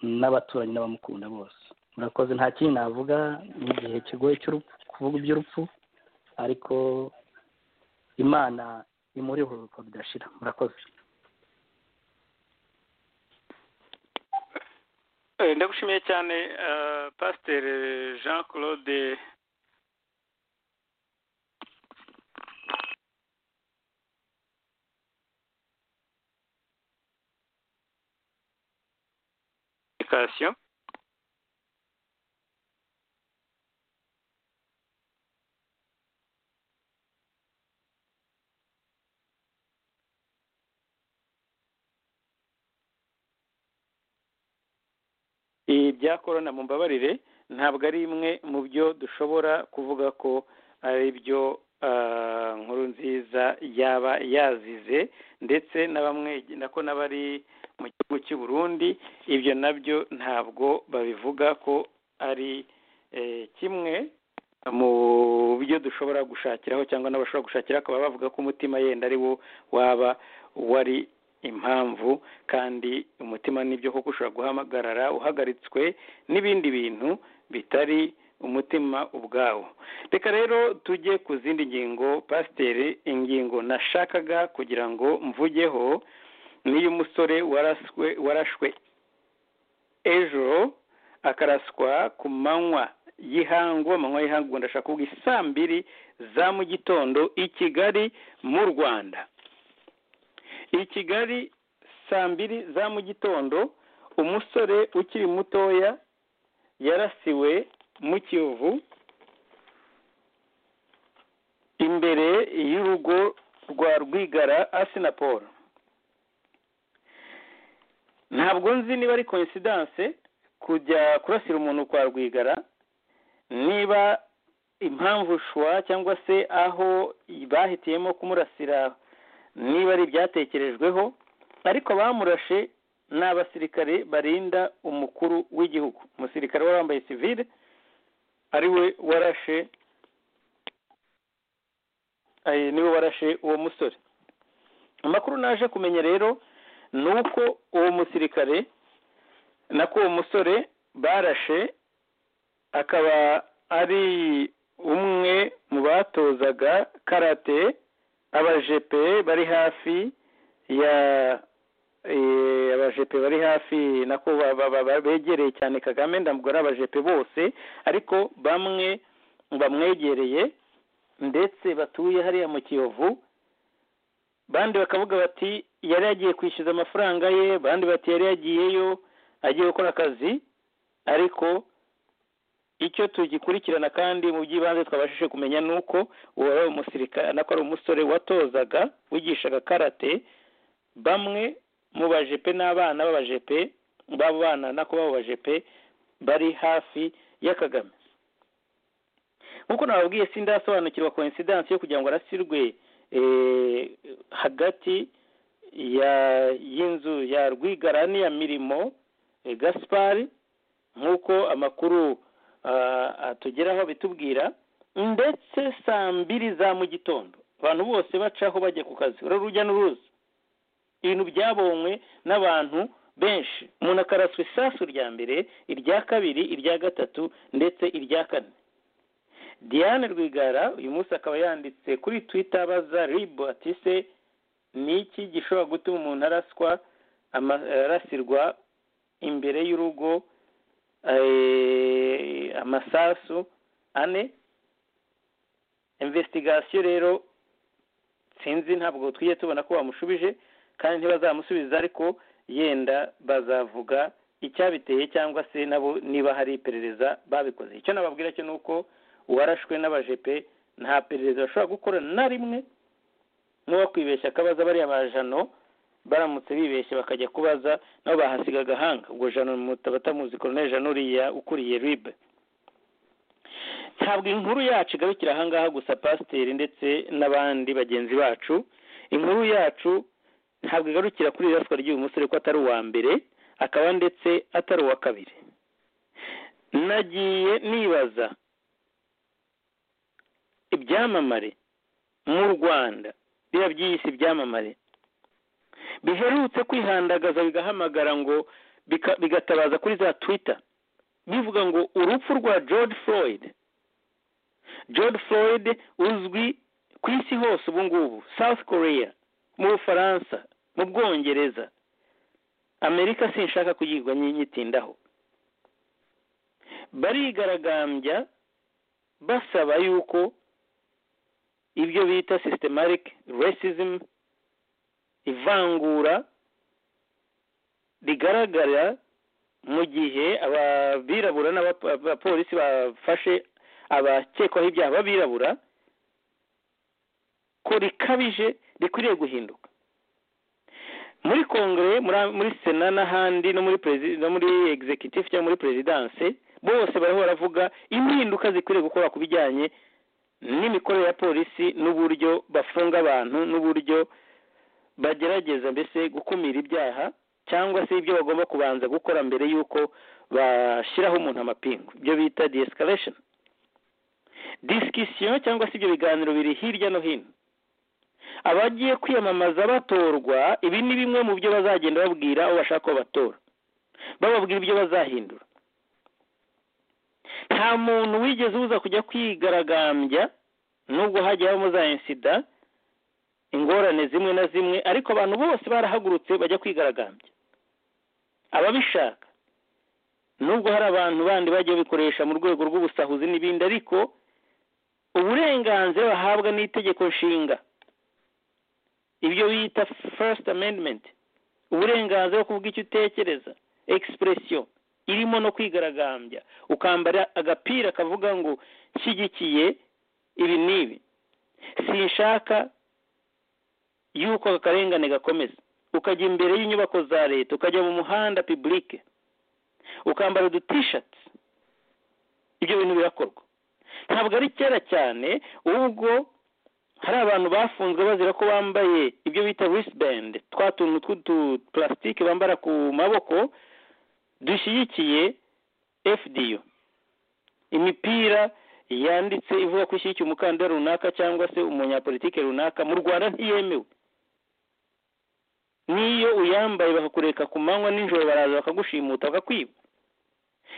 n'abaturanyi n'abamukunda bose murakoze nta kindi navuga mu gihe kigoye kuvuga iby'urupfu ariko imana imuri uruhuko bidashira murakoze ndagushimiye cyane pasiteri jean claude komunikasiyo ibya korona mumbabarire ntabwo ari imwe mu byo dushobora kuvuga ko ari byo nkuru nziza yaba yazize ndetse na bamwe nako n'abari mu gihugu cy'u Burundi ibyo nabyo ntabwo babivuga ko ari kimwe mu byo dushobora gushakiraho cyangwa n'abashobora gushakira akaba bavuga ko umutima yenda ari wo waba wari impamvu kandi umutima nibyo koko ushobora guhamagarara uhagaritswe n'ibindi bintu bitari umutima ubwawo reka rero tujye ku zindi ngingo pasiteri ingingo nashakaga kugira ngo mvugeho n'iy'umusore waraswe warashwe ejo akaraswa ku manywa y'ihangu amanywa y'ihangu ndashaka kuvuga isaa mbiri za mu gitondo i kigali mu rwanda i kigali saa mbiri za mu gitondo umusore ukiri mutoya yarasiwe mu kiyovu imbere y'urugo rwa rwigara asinapol ntabwo nzi niba ari koinsidanse kujya kurasira umuntu kwa rwigara niba impamvu shwa cyangwa se aho bahitiyemo kumurasira niba ari ibyatekerejweho ariko bamurashe ni abasirikare barinda umukuru w'igihugu umusirikare wari wambaye sivile ari we warashe eh, niwe warashe uwo musore amakuru naje kumenya rero ni uko uwo musirikare nako uwo musore barashe akaba ari umwe mu batozaga karate abajepe bari hafi ya abajepe bari hafi nako begereye cyane kagame ndabwo ari abajepe bose ariko bamwe bamwegereye ndetse batuye hariya mu kiyovu bandi bakavuga bati yari yagiye kwishyuza amafaranga ye bandi bati yari yagiyeyo agiye gukora akazi ariko icyo tugikurikirana kandi mu by'ibanze twabashije kumenya ni uko uwo wari umusirikare nako ari umusore watozaga wigishaga karate bamwe mu bajepe n'abana b'abajepe b'abo bana nako b'abo bajepe bari hafi ya kagame nk'uko nababwiye sindasobanukirwa coincidence yo kugira ngo arasirwe hagati y'inzu ya rwigarani ya mirimo gaspari nk'uko amakuru atugeraho bitubwira ndetse saa mbiri za mu gitondo abantu bose bacaho bajya ku kazi urujya n'uruza ibintu byabonywe n'abantu benshi umuntu akaraswa isasu rya mbere irya kabiri irya gatatu ndetse irya kane diane rwigara uyu munsi akaba yanditse kuri twita abaza ribu ati se ni iki gishobora gutuma umuntu araswa arasirwa imbere y'urugo amasasu ane imvesitigasiyo rero sinzi ntabwo tujye tubona ko bamushubije kandi ntibazamusubiza ariko yenda bazavuga icyabiteye cyangwa se nabo niba hari iperereza babikoze icyo nababwira cyo ni uko uwarashwe n'abajepe nta perereza bashobora gukora na rimwe n'uwakwibeshya akabaza bariya bajano baramutse bibeshye bakajya kubaza nabo bahasiga agahanga ubwo jano batamuzi koroneri jano uriya ukuriye ribe ntabwo inkuru yacu igarukira ahangaha gusa pasiteri ndetse n'abandi bagenzi bacu inkuru yacu ntabwo igarukira kuri iraswa ry'uyu musore ko atari uwa mbere akaba ndetse atari uwa kabiri nagiye nibaza ibyamamare mu rwanda biba byiyise ibyamamare biherutse kwihandagaza bigahamagara ngo bigatabaza kuri za twita bivuga ngo urupfu rwa george floyd george floyd uzwi ku isi hose ubu ngubu south korea mu bufaransa mu bwongereza amerika sinshaka kuyigwa nyitindaho barigaragambya basaba yuko ibyo bita systematic racism ivangura rigaragara mu gihe ababirabura n'abapolisi bafashe abakekwaho ibyaha b'abirabura ko rikabije rikwiriye guhinduka muri kongere muri sena n'ahandi no muri no muri executive cyangwa muri perezidanse bose bariho baravuga impinduka zikwiriye gukora ku bijyanye n'imikorere ya polisi n'uburyo bafunga abantu n'uburyo bagerageza mbese gukumira ibyaha cyangwa se ibyo bagomba kubanza gukora mbere y'uko bashyiraho umuntu amapingu ibyo bita de escalation disikisiyo cyangwa se ibyo biganiro biri hirya no hino abagiye kwiyamamaza batorwa ibi ni bimwe mu byo bazagenda babwira abo bashaka ko batora bababwira ibyo bazahindura nta muntu wigeze uza kujya kwigaragambya nubwo hajya habamo za insida ingorane zimwe na zimwe ariko abantu bose barahagurutse bajya kwigaragambya ababishaka nubwo hari abantu bandi bajya babikoresha mu rwego rw'ubusahuzi n'ibindi ariko uburenganzira bahabwa n'itegeko nshinga ibyo bita first amendment uburenganzira bwo kuvuga icyo utekereza egisipuresiyo irimo no kwigaragambya ukambara agapira kavuga ngo nshyigikiye ibi n'ibi sinshaka yuko aka karengane gakomeza ukajya imbere y'inyubako za leta ukajya mu muhanda pibulike ukambara udutishati ibyo bintu birakorwa ntabwo ari kera cyane ubwo hari abantu bafunzwe bazira ko bambaye ibyo bita wristband twa tuntu tw'uduparasitike bambara ku maboko dushyigikiye fdu imipira yanditse ivuga ko ishyigikiye umukandida runaka cyangwa se umunyapolitike runaka mu rwanda ntiyemewe n'iyo uyambaye bakakureka ku manywa nijoro baraza bakagushimuta bakakwiba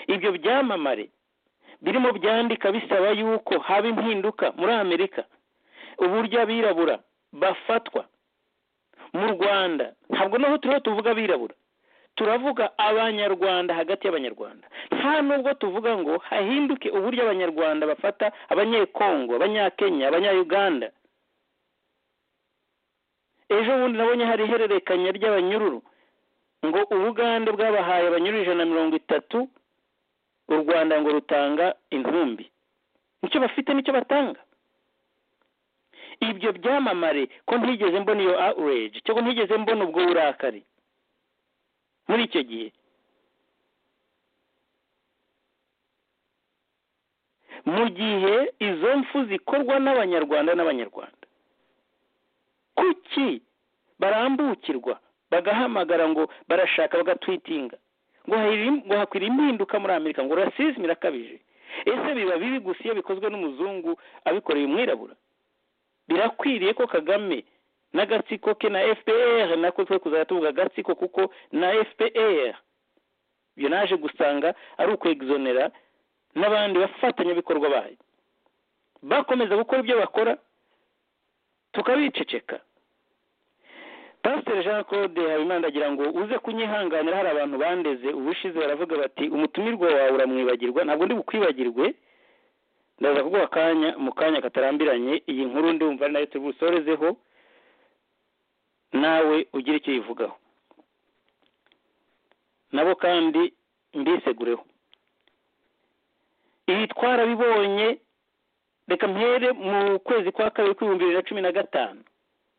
ibyo byamamare birimo byandika bisaba yuko haba impinduka muri amerika uburyo abirabura bafatwa mu rwanda ntabwo naho turiho tuvuga abirabura turavuga abanyarwanda hagati y'abanyarwanda nta nubwo tuvuga ngo hahinduke uburyo abanyarwanda bafata abanyekongo abanyakenya abanyayuganda ejo bundi nabonye hari ihererekanya ry'abanyururu ngo ubugande bwabahaye abanyururu ijana na mirongo itatu u rwanda ngo rutanga intumbi nicyo bafite nicyo batanga ibyo byamamare ko ntigeze mbona iyo awureji cyangwa ntigeze mbona ubwo burakari muri icyo gihe mu gihe izo mfu zikorwa n'abanyarwanda n'abanyarwanda kuki barambukirwa bagahamagara ngo barashaka bagatwitinga ngo hakwira impinduka muri amerika ngo rasizme irakabije ese biba bibi gusa iyo bikozwe n'umuzungu abikoreye umwirabura birakwiriye ko kagame n'agatsiko ke na fpr nako twe kuzajya tuvuga agatsiko kuko na fpr ibyo naje gusanga ari ukwegizonera n'abandi bafatanyabikorwa bayo bakomeza gukora ibyo bakora tukabiceceka pasiteri jean claude habimana agira ngo uze kunyihanganira hari abantu bandeze ubushize baravuga bati umutumirwa wawe uramwibagirwa ntabwo ndi bukwibagirwe ndaza kuguha akanya mu kanya katarambiranye iyi nkuru ndumva ari nayo tubusorezeho nawe ugire icyo uyivugaho nabo kandi mbisegureho ibi twarabibonye reka mpere mu kwezi kwa kabiri kw'ibihumbi bibiri na cumi na gatanu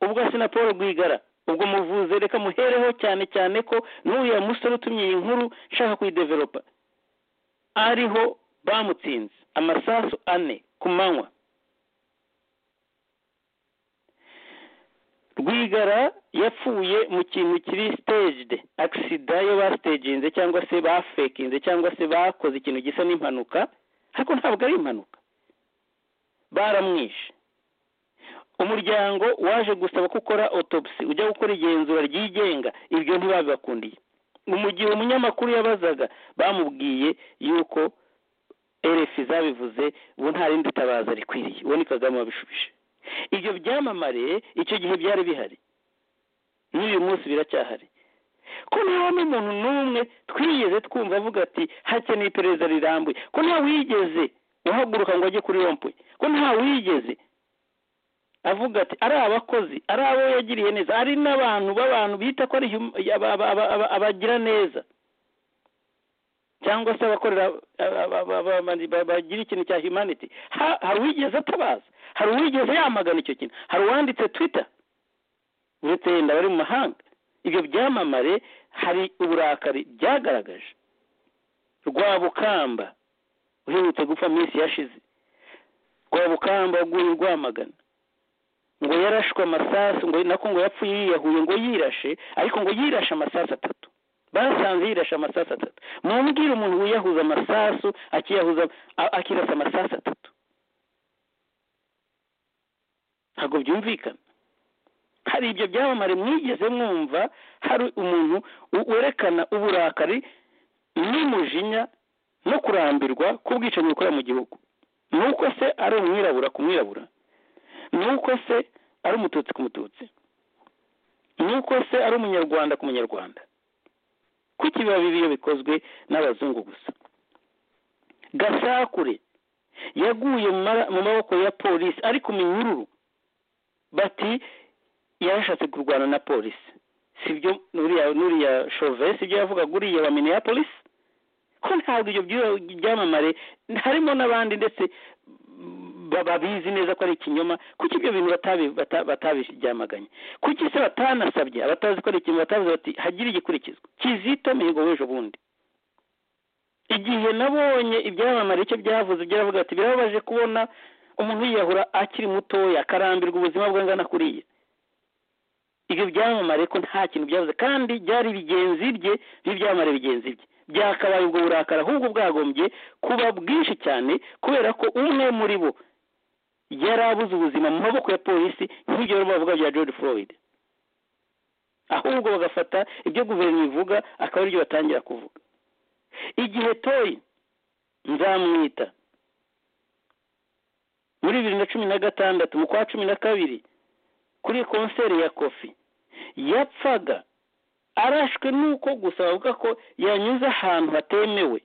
ubwo na paul rwigara ubwo muvuze reka muhereho cyane cyane ko n'uriya musore utumye iyi nkuru nshaka kuyideveropa ariho bamutsinze amasasu ane ku manywa rwigara yapfuye mu kintu kiri staged agisida yo basteginze cyangwa se bafekinze cyangwa se bakoze ikintu gisa n'impanuka ariko ntabwo ari impanuka baramwishe umuryango waje gusaba ko ukora otopsi ujya gukora igenzura ryigenga ibyo ntibabibakundiye mu gihe umunyamakuru yabazaga bamubwiye yuko erefi zabivuze ubu nta rindi tabaza rikwiriye uwo ni kagame wabishubije ibyo byamamare icyo gihe byari bihari n'uyu munsi biracyahari ko nta n'umuntu n'umwe twigeze twumva avuga ati hakeneye iperereza rirambuye ko nta wigeze uhaguruka ngo ajye kuri rompuwe ko nta wigeze avuga ati ari abakozi ari abo yagiriye neza ari n'abantu b'abantu bita ko ari abagira neza cyangwa se abakorera bagira ikintu cya humanity hari uwigeze atabaza hari uwigeze yamagana icyo kintu hari uwanditse twitter uretse yenda bari mu mahanga ibyo byamamare hari uburakari byagaragaje rwabukamba uherutse gupfa minsi yashize rwabukamba waguye rwamagana ngo yarashwe amasasu ngo nako ngo yapfuye yiyahuye ngo yirashe ariko ngo yirashe amasasu atatu basanze yirashe amasasu atatu mumbwire umuntu wiyahuza amasasu akiyahuza akirasa amasasu atatu ntabwo byumvikana hari ibyo byamamare mwigeze mwumva hari umuntu werekana uburakari n'umujinya no kurambirwa k'ubwicanyi bukora mu gihugu ni uko se ari umwirabura ku mwirabura ni uko se ari umututsi ku mututsi ni uko se ari umunyarwanda ku munyarwanda kuki biba bibi iyo bikozwe n'abazungu gusa gasakure yaguye mu maboko ya polisi ari ku minyururu bati yarashatse kurwana na polisi sibyo n'uriya shove sibyo yavugaga uriya wa minneapolis ko ntabwo ibyo byamamare harimo n'abandi ndetse babizi neza ko ari ikinyoma kuki ibyo bintu batabiryamaganye kuki se batanasabye abatazi ko ari ikinyoma batavuze bati hagire igikurikizwa kizito mihigo w'ejo bundi igihe nabonye ibyamamare icyo byavuze ibyo aravuga ati birababaje kubona umuntu yiyahura akiri mutoya akarambirwa ubuzima bwe angana kuriya ibyo byamamare ko nta kintu byavuze kandi byari bigenzi bye n'ibyamamare bigenzi bye byakabaye ubwo burakari ahubwo bwagombye kuba bwinshi cyane kubera ko umwe muri bo yari abuze ubuzima mu maboko ya polisi nk'ibyo bari bavuga bya george floyd ahubwo bagafata ibyo guverinoma ivuga akaba aribyo batangira kuvuga igihe toyi nzamwita muri bibiri na cumi na gatandatu mu kwa cumi na kabiri kuri konseri ya kofi yapfaga arashwe nuko gusa bavuga ko yanyuze ahantu hatemewe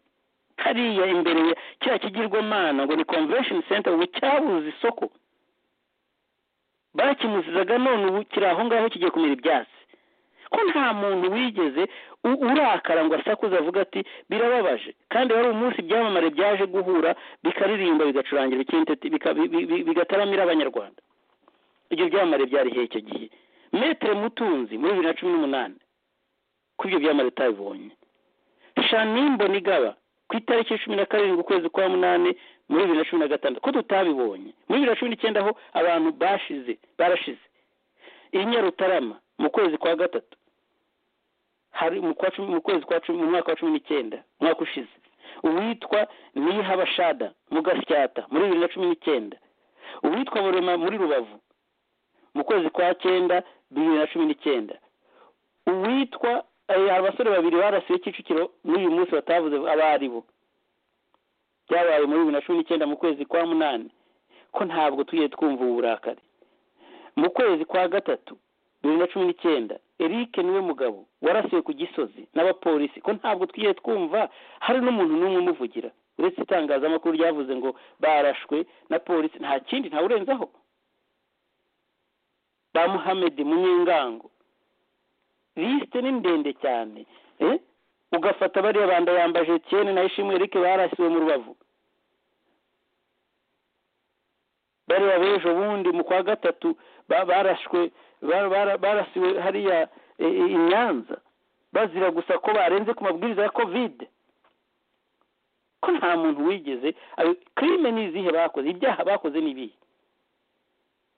hariya imbere ya kiriya kigirwamana ngo ni convention center ubu cyabuze isoko bakimuzizaga none ubu kiri aho ngaho kigiye kumera ibyatsi ko nta muntu wigeze urakara ngo asakuze avuga ati birababaje kandi wari umunsi ibyamamare byaje guhura bikaririmba bigacurangira ikinteti bigataramira abanyarwanda ibyo byamamare byari hehe icyo gihe metere mutunzi muri bibiri na cumi n'umunani ko ibyo byamamare utabibonye shanimbo nigaba ku itariki cumi na karindwi ukwezi kwa munani muri bibiri na cumi na gatandatu ko tutabibonye muri bibiri na cumi n'icyenda aho abantu bashize barashize i nyarutarama mu kwezi kwa gatatu hari mu kwezi kwa cumi mu mwaka wa cumi n'icyenda umwaka ushize uwitwa nihabashada mu gasyata muri bibiri na cumi n'icyenda uwitwa burema muri rubavu mu kwezi kwa cyenda bibiri na cumi n'icyenda uwitwa abasore babiri barasiwe kicukiro n'uyu munsi batavuze abo ari bo byabaye muri bibiri na cumi n'icyenda mu kwezi kwa munani ko ntabwo tugiye twumva ubu burakari mu kwezi kwa gatatu bibiri na cumi n'icyenda eric niwe mugabo warasiwe ku gisozi n'abapolisi ko ntabwo twigiye twumva hari n'umuntu n'umwe umuvugira uretse itangazamakuru ryavuze ngo barashwe na polisi nta kindi ntawurenzaho ba muhamedi munyengango lisite ni ndende cyane ugafata bariya bandayambaje tiyeni na ishimwe eric barasiwe mu rubavu bariya b'ejo bundi mu kwa gatatu barashwe barasiwe hariya i nyanza bazira gusa ko barenze ku mabwiriza ya kovide ko nta muntu wigeze kirime ni izihe bakoze ibyaha bakoze ni ibihe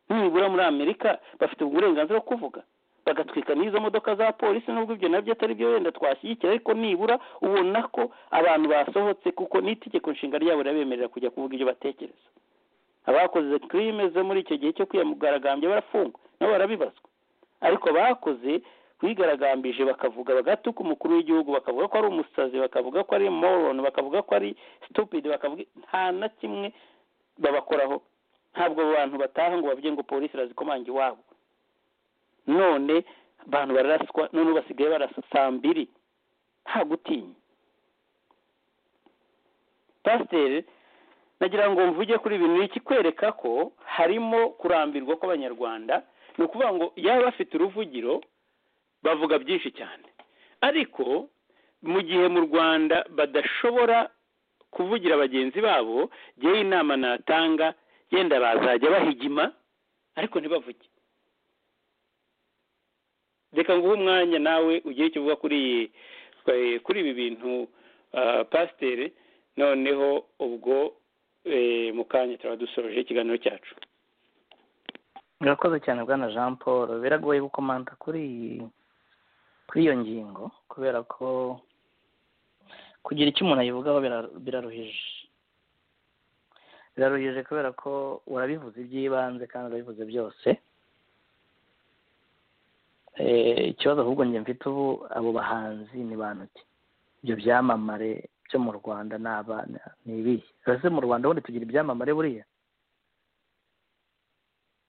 nibura muri amerika bafite uburenganzira bwo kuvuga bagatwika n'izo modoka za polisi n'ubwo ibyo nabyo atari byo wenda twashyigikira ariko nibura ubona ko abantu basohotse kuko n'itegeko nshinga ryabo rirabemerera kujya kuvuga ibyo batekereza abakoze kirime zo muri icyo gihe cyo kwiyamugaragambya barafungwa nabo barabibazwa ariko bakoze bigaragambije bakavuga bagatuka umukuru w'igihugu bakavuga ko ari umusazi bakavuga ko ari moroni bakavuga ko ari stupide bakavuga nta na kimwe babakoraho ntabwo abo bantu bataha ngo bavuge ngo polisi irazikomanga iwabo none abantu bararaswa none basigaye barasa saa mbiri nta gutinya pasiteri nagira ngo mvuge kuri ibintu ikikwereka ko harimo kurambirwa kw'abanyarwanda ni ukuvuga ngo yaba bafite uruvugiro bavuga byinshi cyane ariko mu gihe mu rwanda badashobora kuvugira bagenzi babo yewe inama natanga yenda bazajya bahigima ariko ntibavuge reka nguhe umwanya nawe ugire icyo uvuga kuri ibi bintu pasiteri noneho ubwo mu kanya turaba dusoje ikiganiro cyacu murakoze cyane bwana jean paul biragoye gukomanta kuri kuri iyo ngingo kubera ko kugira icyo umuntu ayivugaho biraruhije biraruhije kubera ko urabivuze iby'ibanze kandi urabivuze byose ikibazo ahubwo njye mfite ubu abo bahanzi ni bantu ki ibyo byamamare byo mu rwanda ni abana ni ibihe ese mu rwanda ubundi tugira ibyamamare buriya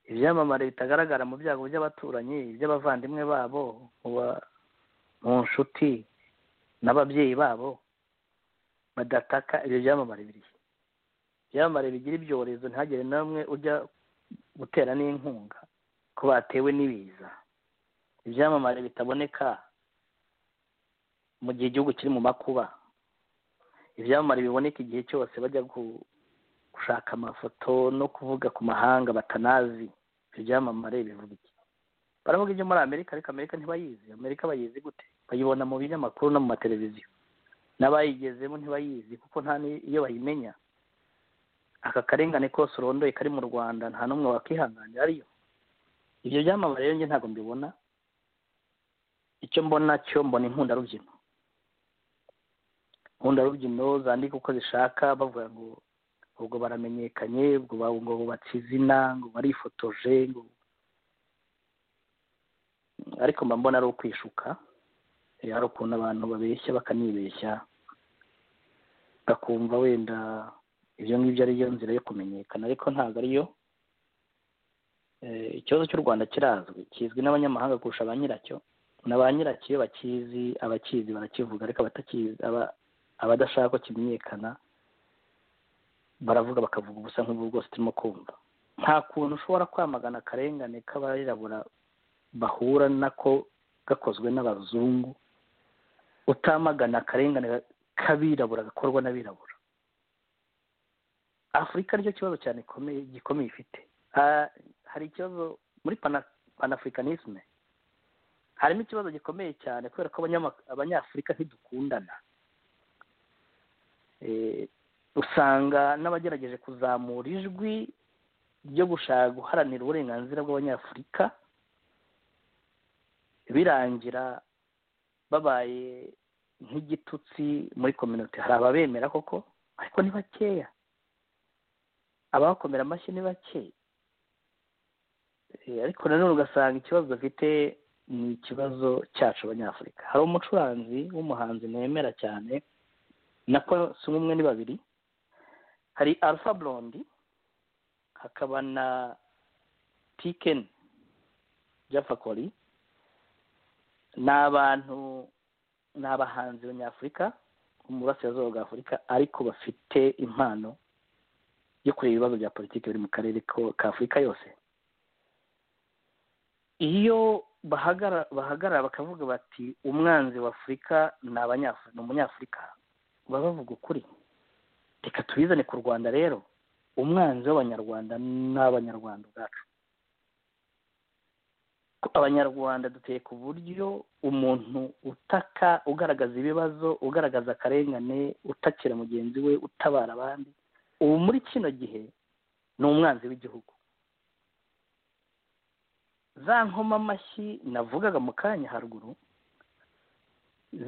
ibyamamare bitagaragara mu byago by'abaturanyi iby'abavandimwe babo mu nshuti n'ababyeyi babo badataka ibyo byamamare biriya ibyamamare bigira ibyorezo ntihagire n'umwe ujya gutera n'inkunga ko batewe n'ibiza ibyamamare bitaboneka mu gihe igihugu kiri mu makuba ibyamamare biboneka igihe cyose bajya gushaka amafoto no kuvuga ku mahanga batanazi ibyamamare bivuga iki baravuga ibyo muri amerika ariko amerika ntibayizi amerika bayizi gute bayibona mu binyamakuru no mu mateleviziyo n'abayigezemo ntibayizi kuko nta n'iyo bayimenya aka karengane kose urondoye kari mu rwanda nta n'umwe wakihanganira ariyo ibyo byamamare rero njye ntabwo mbibona icyo mbona cyo mbona inkundarubyino inkundarubyino zandika uko zishaka bavuga ngo ubwo baramenyekanye ubwo ngo bubatse izina ngo barifotoje ngo ariko mba mbona ari ukwishuka hari ukuntu abantu babeshya bakanibeshya bakumva wenda ibyo ngibyo ariyo nzira yo kumenyekana ariko ntabwo ariyo ikibazo cy'u rwanda kirazwi kizwi n'abanyamahanga kurusha ba nyiracyo na ba nyiracyo iyo bakizi abakizi barakivuga ariko abadashaka ko kimenyekana baravuga bakavuga ubusa nk'ubu bwose turimo kumva nta kuntu ushobora kwamagana akarengane k'abarirabura bahura nako gakozwe n'abazungu utamagana akarengane k'abirabura gakorwa n'abirabura afurika aricyo kibazo cyane gikomeye ifite hari ikibazo muri panafurikanisme harimo ikibazo gikomeye cyane kubera ko abanyafurika ntidukundana usanga n'abagerageje kuzamura ijwi ryo gushaka guharanira uburenganzira bw'abanyafurika birangira babaye nk'igitutsi muri kominote hari ababemera koko ariko ni bakeya abakomera amashyi ni bake ariko nanone ugasanga ikibazo dufite ni ikibazo cyacu abanyafurika hari umucuranzi w'umuhanzi nemera cyane nako si umwe ni babiri hari alpha blondy hakaba na piken jafakori ni abantu ni abahanzi banyafurika bo mu burasirazuba bwa afurika ariko bafite impano yo kureba ibibazo bya politiki biri mu karere ka afurika yose iyo bahagarara bakavuga bati umwanzi wa afurika ni umunyafurika baba bavuga ukuri reka tubizane ku rwanda rero umwanzi w'abanyarwanda ni abanyarwanda ubwacu abanyarwanda duteye ku buryo umuntu utaka ugaragaza ibibazo ugaragaza akarengane utakira mugenzi we utabara abandi ubu muri kino gihe ni umwanzi w'igihugu za nkoma amashyi navugaga mu kanya haruguru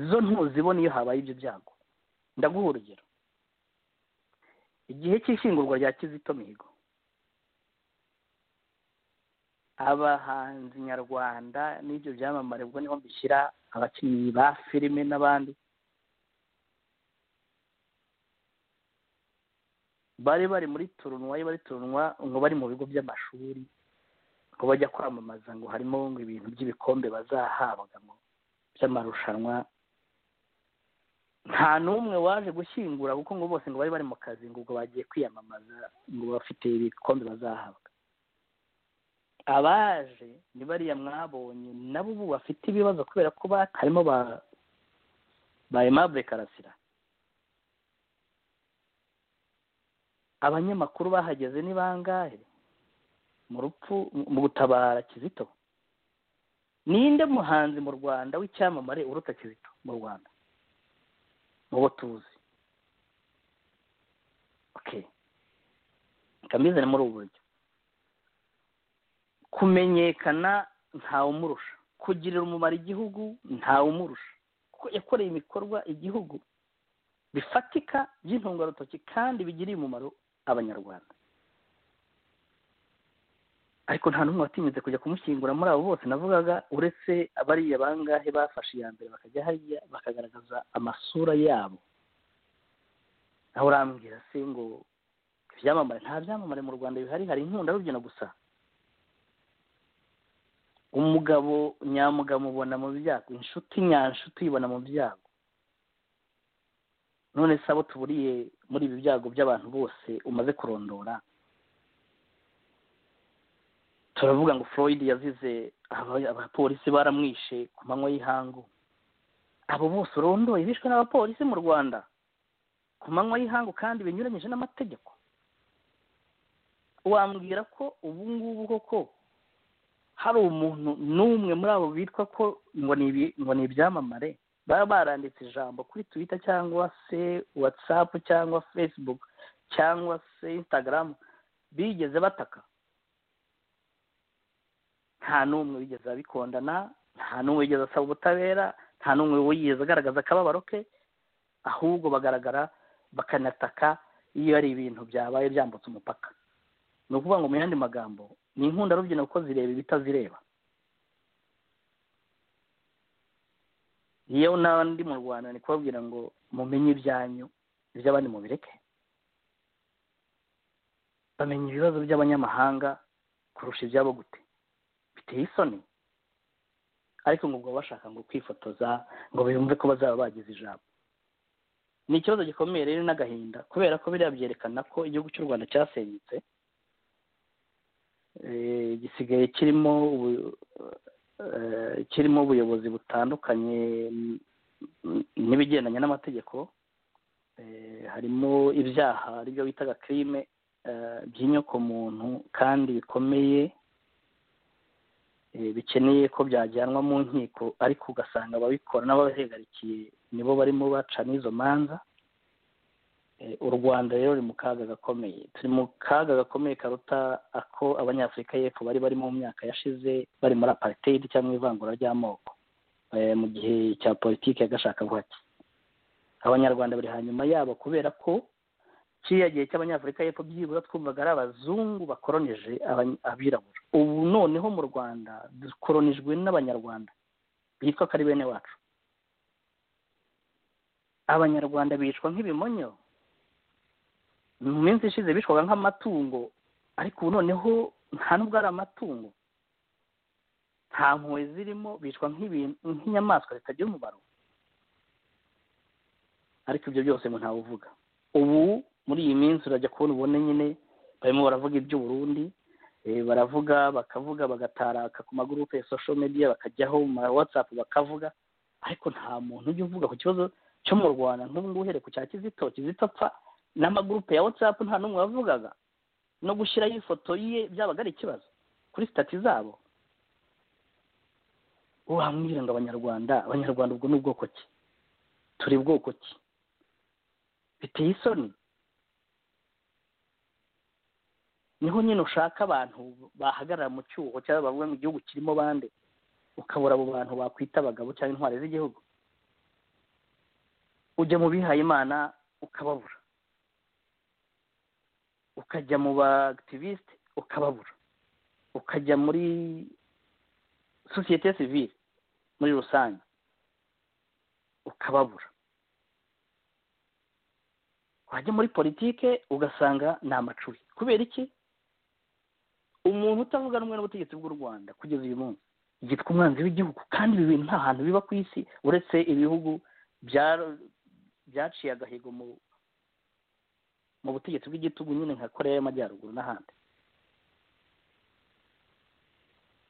zo ntuzibona iyo habaye ibyo byago ndaguha urugero igihe cy'ishyingurwa rya kizito mihigo abahanzi nyarwanda n'ibyo byamamare ubwo niho mbishyira abakinnyi ba filime n'abandi bari bari muri turunwa iyo bari turunwa ngo bari mu bigo by'amashuri ngo bajya kwamamaza ngo harimo ngo ibintu by'ibikombe bazahabwa ngo by'amarushanwa nta n'umwe waje gushyingura kuko ngo bose ngo bari bari mu kazi ngo ubwo bagiye kwiyamamaza ngo bafite ibikombe bazahabwa abaje ni bariya mwabonye nabo ubu bafite ibibazo kubera ko harimo ba ba emabure karasira abanyamakuru bahageze ni bangahe mu rupfu mu gutabara kizito ninde muhanzi mu rwanda w'icyamamare uruta kizito mu rwanda mu bo tuzi kameze muri ubu buryo kumenyekana ntawumurusha kugirira umumaro igihugu ntawumurusha kuko yakoreye ibikorwa igihugu bifatika by'intungarutoki kandi bigiriye umumaro abanyarwanda ariko nta n'umwe watinyutse kujya kumushyingura muri abo bose navugaga uretse bariya bangahe bafashe iya mbere bakajya hariya bakagaragaza amasura yabo aho urambwira se ngo ibyamamare nta byamamare mu rwanda bihari hari inkundarubyino gusa umugabo nyamugabo ubona mu byago inshuti nyanshuti uyibona mu byago none se abo tuburiye muri ibi byago by'abantu bose umaze kurondora turavuga ngo floyd yazize abapolisi baramwishe ku manywa y'ihangu abo bose urondoye bishwe n'abapolisi mu rwanda ku manywa y'ihangu kandi binyuranyije n'amategeko wambwira ko ubu ngubu koko hari umuntu n'umwe muri abo bitwa ko ngo ni ibyamamare baba baranditse ijambo kuri twita cyangwa se watsapu cyangwa facebook cyangwa se instagram bigeze bataka nta n'umwe wigeze abikondana nta n'umwe wigeze asaba ubutabera nta n'umwe wigeze agaragaza akababaro ke ahubwo bagaragara bakanataka iyo ari ibintu byabaye byambutse umupaka ni ukuvuga ngo mu yandi magambo ni inkundarubyino kuko zireba ibitazireba yewe n'abandi mu rwanda ni kubabwira ngo mumenye ibyanyu iby'abandi mubireke bamenya ibibazo by'abanyamahanga kurusha ibyabo gute biteye isoni ariko ngo ubwo bashaka ngo kwifotoza ngo bumve ko bazaba bagize ijambo ni ikibazo gikomeye rero n'agahinda kubera ko biriya byerekana ko igihugu cy'u rwanda cyasenyutse gisigaye kirimo kirimo ubuyobozi butandukanye n'ibigendanye n'amategeko harimo ibyaha aribyo bitaga kirime by'inyokomuntu kandi bikomeye bikeneye ko byajyanwa mu nkiko ariko ugasanga ababikora n'ababihegarikiye nibo barimo baca n'izo manza u rwanda rero ruri mu kaga gakomeye turi mu kaga gakomeye karuta ako abanyafurika y'epfo bari barimo mu myaka yashize bari muri apariteyidi cyangwa ivangura ry'amoko mu gihe cya politiki y'agashakabuhake abanyarwanda bari hanyuma yabo kubera ko kiriya gihe cy'abanyafurika y'epfo byibura twumvaga ari abazungu bakoronije abirabura ubu noneho mu rwanda dukoronijwe n'abanyarwanda bitwa ko ari bene wacu abanyarwanda bicwa nk'ibimonyo mu minsi ishize bicwaga nk'amatungo ariko ubu noneho nta nubwo ari amatungo nta mpuhwe zirimo bicwa nk'inyamaswa zitagira umumaro ariko ibyo byose ngo ntawuvuga ubu muri iyi minsi urajya kubona ubone nyine barimo baravuga iby'uburundi baravuga bakavuga bagataraka ku magurupe ya sosho mediya bakajyaho mu ma watsapu bakavuga ariko nta muntu ujya uvuga ku kibazo cyo mu rwanda nk'ubu ngubu uhereye ku cya kizito kizito apfa n'amagurupe ya watsapu nta n'umwe wavugaga no gushyiraho ifoto ye byabaga ari ikibazo kuri sitati zabo wamwira ngo abanyarwanda abanyarwanda ubwo ni ubwoko ki turi bwoko ki biteye isoni niho nyine ushaka abantu bahagarara mu cyuho cyangwa bavuga mu gihugu kirimo bande ukabura abo bantu bakwita abagabo cyangwa intwari z'igihugu ujya mu bihaye imana ukababura ukajya mu ba akitiviste ukababura ukajya muri sosiyete sivire muri rusange ukababura wajya muri politike ugasanga ni amacuri kubera iki umuntu utavuga rumwe n'ubutegetsi bw'u rwanda kugeza uyu munsi yitwa umwanzi w'igihugu kandi ibi bintu nta hantu biba ku isi uretse ibihugu byaciye agahigo mu mu butegetsi bw'igitugu nyine nka koreya y'amajyaruguru n'ahandi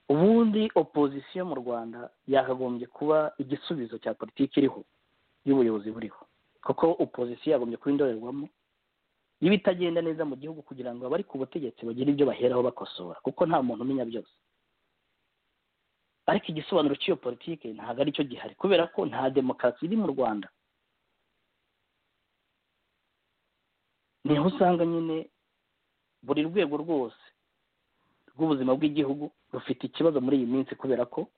ubundi opozisiyo mu rwanda yakagombye kuba igisubizo cya politiki iriho y'ubuyobozi buriho kuko opozisiyo yagombye kuba indorerwamo iba itagenda neza mu gihugu kugira ngo abari ku butegetsi bagire ibyo baheraho bakosora kuko nta muntu umenya byose ariko igisobanuro cy'iyo politiki ntabwo aricyo gihari kubera ko nta demokarasi iri mu rwanda niho usanga nyine buri rwego rwose rw'ubuzima bw'igihugu rufite ikibazo muri iyi minsi kubera ko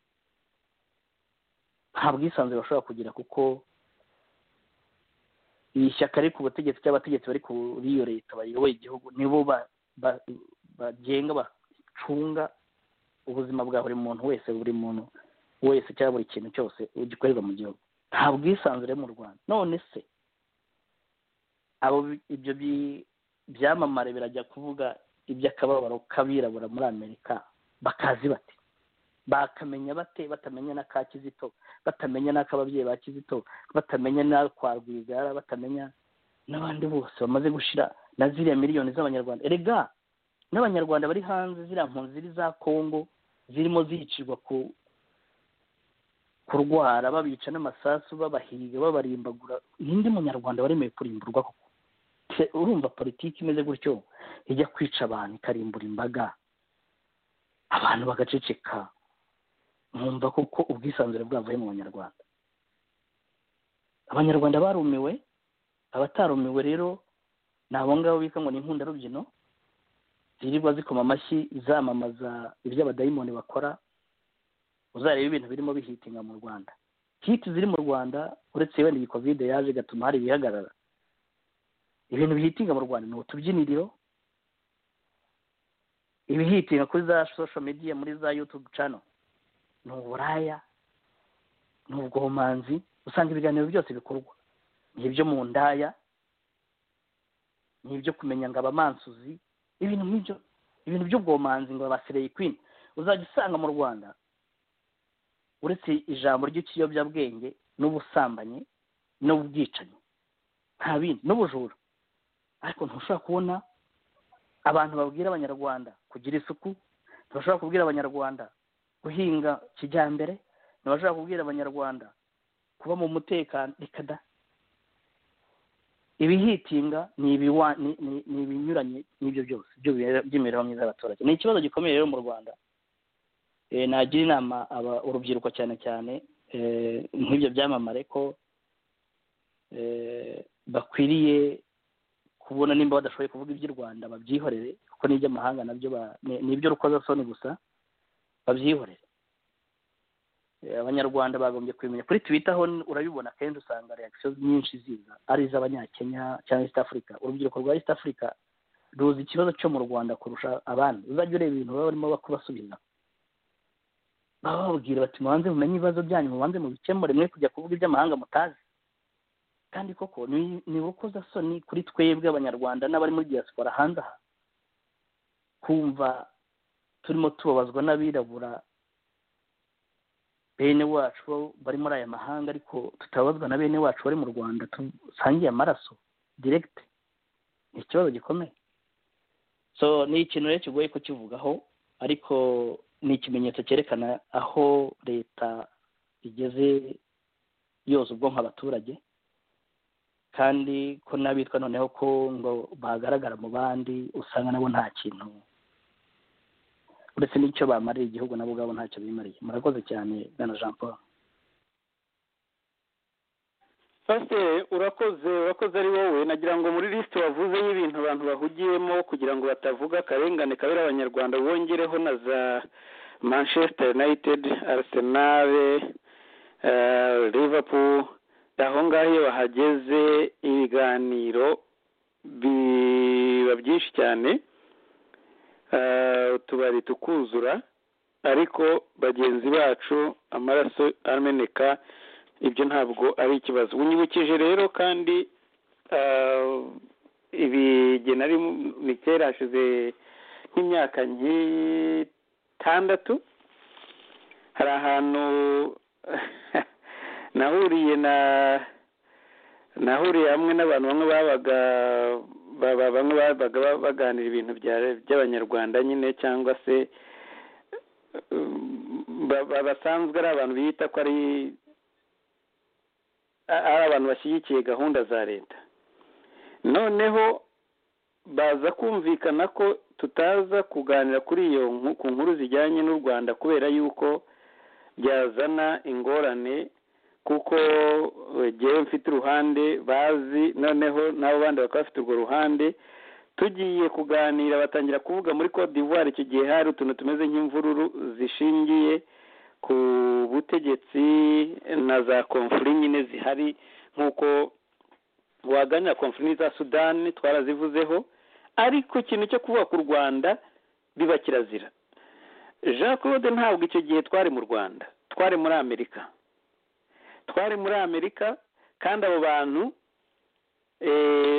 nta bwisanzure bashobora kugira kuko iri shyaka riri ku butegetsi cy'abategetsi bari kuri iyo leta bayoboye igihugu nibo bagenga bacunga ubuzima bwa buri muntu wese buri muntu wese cyangwa buri kintu cyose gikorerwa mu gihugu nta bwisanzure mu rwanda none se abo ibyo byamamare birajya kuvuga iby'akababaro k'abirabura muri amerika bakazi bate bakamenya bate batamenya n'aka kizito batamenya n'ak'ababyeyi ba kizito batamenya n'akwa rwigara batamenya n'abandi bose bamaze gushyira na ziriya miliyoni z'abanyarwanda erega n'abanyarwanda bari hanze ziriya mpunzi ziri za kongo zirimo zicirwa ku kurwara babica n'amasasu babahiga babarimbagura ninde munyarwanda waremeye kurimburwa koko urumva politiki imeze gutyo ijya kwica abantu ikarimbura imbaga abantu bagaceceka mwumva koko ubwisanzure bwavuye mu banyarwanda abanyarwanda barumiwe abatarumiwe rero ni abo ngabo bita ngo ni inkundarubyino zirirwa zikoma amashyi zamamaza ibyo abadayimoni bakora uzareba ibintu birimo bihitinga mu rwanda hiti ziri mu rwanda uretse wenda iyi kovide yaje igatuma hari ibihagarara ibintu bihitinga mu rwanda ni utubyiniriro ibihitinga kuri za social media muri za yutube cano ni uburaya ni ubwomanzi usanga ibiganiro byose bikorwa ni ibyo mu ndaya ni ibyo kumenya ngo abamansuzi ibintu nk'ibyo ibintu by'ubwomanzi ngo abasereyi kwini uzajya usanga mu rwanda uretse ijambo ry'ikiyobyabwenge n'ubusambanyi n'ubwicanyi nta bindi n'ubujura ariko ntushobora kubona abantu babwira abanyarwanda kugira isuku ntibashobora kubwira abanyarwanda guhinga kijyambere ntibashobora kubwira abanyarwanda kuba mu mutekano reka da ibihitinga ni ibinyuranye n'ibyo byose by'imibereho myiza y'abaturage ni ikibazo gikomeye rero mu rwanda nagira inama urubyiruko cyane cyane nk'ibyo byamamare ko bakwiriye kubona nimba badashoboye kuvuga iby'u rwanda babyihorere kuko n'iby'amahanga nabyo ni iby'urukozasoni gusa babyihorere abanyarwanda bagombye kubimenya kuri twita ho urabibona akenshi usanga reakisiyo nyinshi ziza ari iz'abanyakenya cyangwa east africa urubyiruko rwa east africa ruzi ikibazo cyo mu rwanda kurusha abandi uzajya ureba ibintu baba barimo kubasubiza baba bababwira bati mubanze mumenye ibibazo byanyu mubanze mubikemure mwe kujya kuvuga iby'amahanga mutazi kandi koko ni urukozasoni kuri twebwe abanyarwanda n'abari muri diaspora hanze aha kumva turimo tubabazwa n'abirabura bene wacu bari muri aya mahanga ariko tutabazwa na bene wacu bari mu rwanda dusangiye amaraso diregiti ni ikibazo gikomeye so ni ikintu rero kigoye kukivugaho ariko ni ikimenyetso cyerekana aho leta igeze yoza ubwonko abaturage kandi ko n'abitwa noneho ko ngo bagaragara mu bandi usanga nabo nta kintu uretse n'icyo bamariye igihugu nabo ubwabo ntacyo bimariye murakoze cyane bwana jean paul pasiteri urakoze urakoze ari wowe nagira ngo muri lisite wavuze y'ibintu abantu bahugiyemo kugira ngo batavuga akarengane kabera abanyarwanda wongereho na za manchester united arsenal liverpool aho ngaho iyo bahageze ibiganiro biba byinshi cyane utubari tukuzura ariko bagenzi bacu amaraso ameneka ibyo ntabwo ari ikibazo unyibukije rero kandi ibihe nari ni kera hashize nk'imyaka nk'itandatu hari ahantu nahuriye na nahuriye hamwe n'abantu bamwe babaga bamwe babaga baganira ibintu by'abanyarwanda nyine cyangwa se basanzwe ari abantu bita ko ari abantu bashyigikiye gahunda za leta noneho baza kumvikana ko tutaza kuganira kuri iyo ku nkuru zijyanye n'u rwanda kubera yuko byazana ingorane kuko ngewe mfite uruhande bazi noneho n'abo bandi bakaba bafite urwo ruhande tugiye kuganira batangira kuvuga muri Cote d'ivoire icyo gihe hari utuntu tumeze nk'imvururu zishingiye ku butegetsi na za konfuri nyine zihari nk'uko waganira konfuri za sudani twarazivuzeho ariko ikintu cyo kuvuga ku rwanda biba kirazira jean claude ntabwo icyo gihe twari mu rwanda twari muri amerika twari muri amerika kandi abo bantu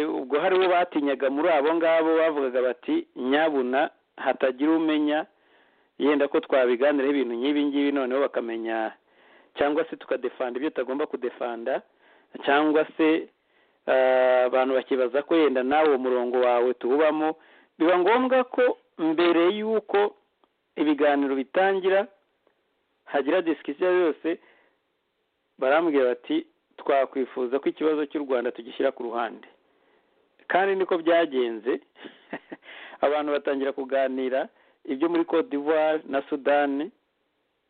ubwo haribo batinyaga muri abo ngabo bavugaga bati nyabuna hatagira umenya yenda ko twabiganiraho ibintu nk'ibi ngibi noneho bakamenya cyangwa se tukadefanda ibyo tutagomba kudefanda cyangwa se abantu bakibaza ko yenda nawe uwo murongo wawe tuwubamo biba ngombwa ko mbere y'uko ibiganiro bitangira hagira disikisiyo yose barambwira bati twakwifuza ko ikibazo cy'u rwanda tugishyira ku ruhande kandi niko byagenze abantu batangira kuganira ibyo muri cote d'ivoire na sudani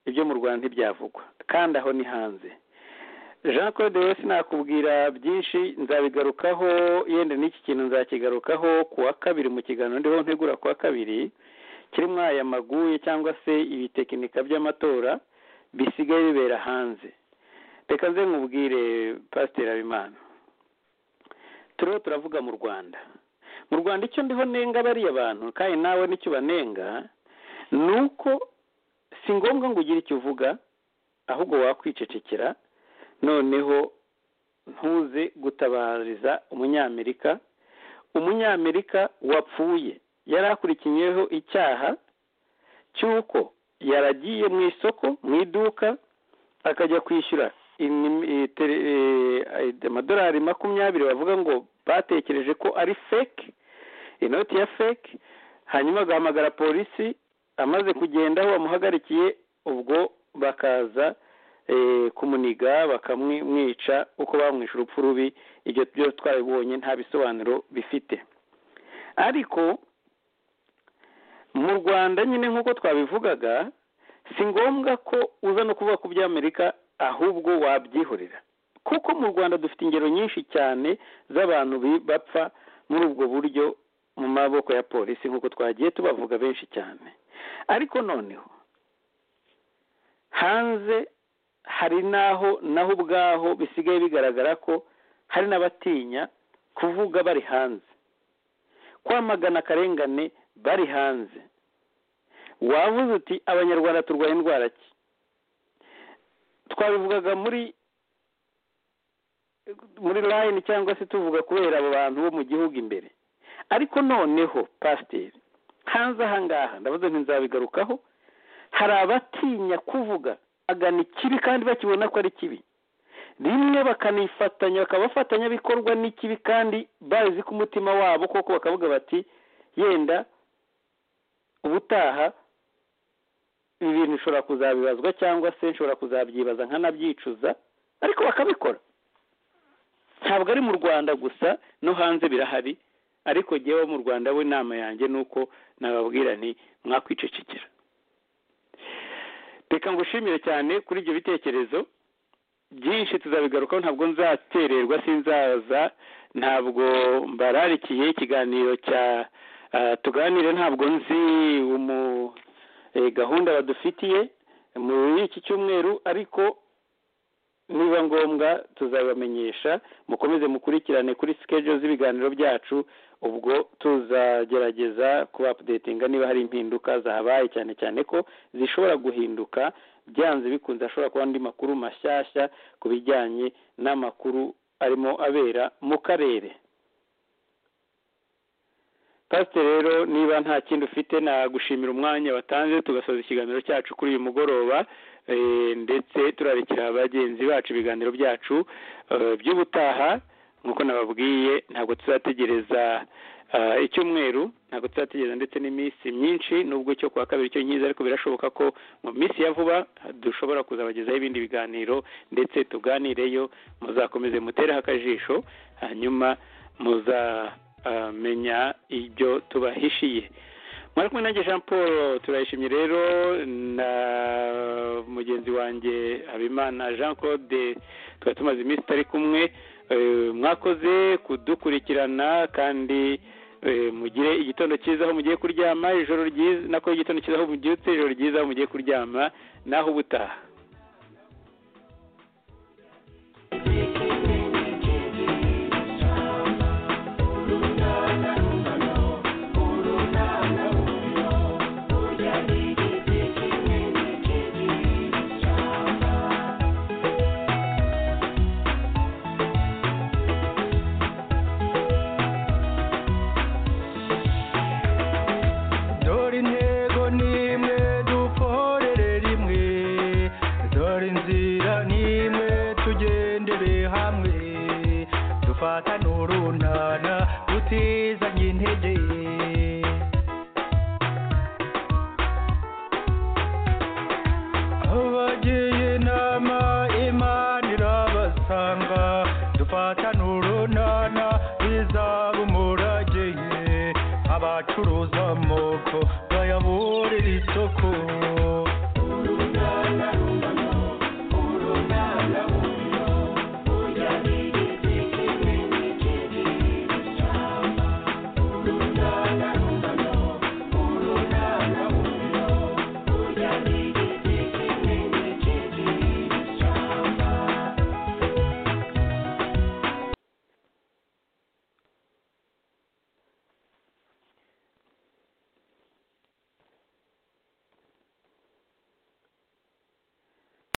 ibyo mu rwanda ntibyavugwa kandi aho ni hanze jean claude wese nakubwira byinshi nzabigarukaho yenda n'iki kintu nzakigarukaho ku wa kabiri mu kiganiro ndiho ntegura ku wa kabiri kirimo aya maguye cyangwa se ibitekinika by'amatora bisigaye bibera hanze reka nze nkubwire pasiteri habimana turiho turavuga mu rwanda mu rwanda icyo ndiho nenga bariya bantu kandi nawe n'icyo ubanenga ni uko si ngombwa ngo ugire icyo uvuga ahubwo wakwicecekera noneho ntuze gutabariza umunyamerika umunyamerika wapfuye yari akurikiyeho icyaha cy'uko yaragiye mu isoko mu iduka akajya kwishyura amadolari makumyabiri bavuga ngo batekereje ko ari feke inoti ya feke hanyuma agahamagara polisi amaze kugenda aho bamuhagarikiye ubwo bakaza kumuniga bakamwica uko bamwisha urupfu rubi ibyo byo twabibonye nta bisobanuro bifite ariko mu rwanda nyine nk'uko twabivugaga si ngombwa ko uza no kuvuga ku by'amerika ahubwo wabyihorera kuko mu rwanda dufite ingero nyinshi cyane z'abantu bapfa muri ubwo buryo mu maboko ya polisi nk'uko twagiye tubavuga benshi cyane ariko noneho hanze hari n'aho naho ubwaho bisigaye bigaragara ko hari n'abatinya kuvuga bari hanze kwamagana akarengane bari hanze wavuze uti abanyarwanda turwaye indwara ki twabivugaga muri muri layini cyangwa se tuvuga kubera abo bantu bo mu gihugu imbere ariko noneho pasiteri hanze aha ngaha ndavuze ntizabigarukaho hari abatinya kuvuga agana ikibi kandi bakibona ko ari kibi rimwe bakanifatanya bakabafatanya bikorwa n'ikibi kandi bazi ko umutima wabo koko bakavuga bati yenda ubutaha ibi bintu nshobora kuzabibazwa cyangwa se nshobora kuzabyibaza nkanabyicuza ariko bakabikora ntabwo ari mu rwanda gusa no hanze birahari ariko ngewe mu rwanda we inama yanjye ni uko nababwira ni mwakwicecekera reka ngushimire cyane kuri ibyo bitekerezo byinshi tuzabigarukaho ntabwo nzatererwa sinzaza ntabwo mbararikiye ikiganiro cya tuganire ntabwo nzi gahunda badufitiye muri iki cyumweru ariko niba ngombwa tuzabamenyesha mukomeze mukurikirane kuri sikejo z'ibiganiro byacu ubwo tuzagerageza kuba apudetinga niba hari impinduka zahabaye cyane cyane ko zishobora guhinduka byanze bikunze hashobora kuba andi makuru mashyashya ku bijyanye n'amakuru arimo abera mu karere pasiteri rero niba nta kindi ufite nagushimira umwanya watanze tugasoza ikiganiro cyacu kuri uyu mugoroba ndetse turarikira bagenzi bacu ibiganiro byacu by'ubutaha nk'uko nababwiye ntabwo tuzategereza icyumweru ntabwo tuzategereza ndetse n'iminsi myinshi nubwo cyo kuwa kabiri cyo nyiza ariko birashoboka ko mu minsi ya vuba dushobora kuzabagezaho ibindi biganiro ndetse tuganireyo muzakomeze mutereho akajisho hanyuma muza menya ibyo tubahishiye mwari kumwe nanjye jean paul turayishimye rero na mugenzi wanjye habimana jean claude tuba tumaze iminsi itari kumwe mwakoze kudukurikirana kandi mugire igitondo cyiza aho mugiye kuryama ijoro ryiza nako igitondo cyiza aho mubyutse ijoro ryiza aho mugiye kuryama naho ubutaha abacuruza amoko bayaburira isoko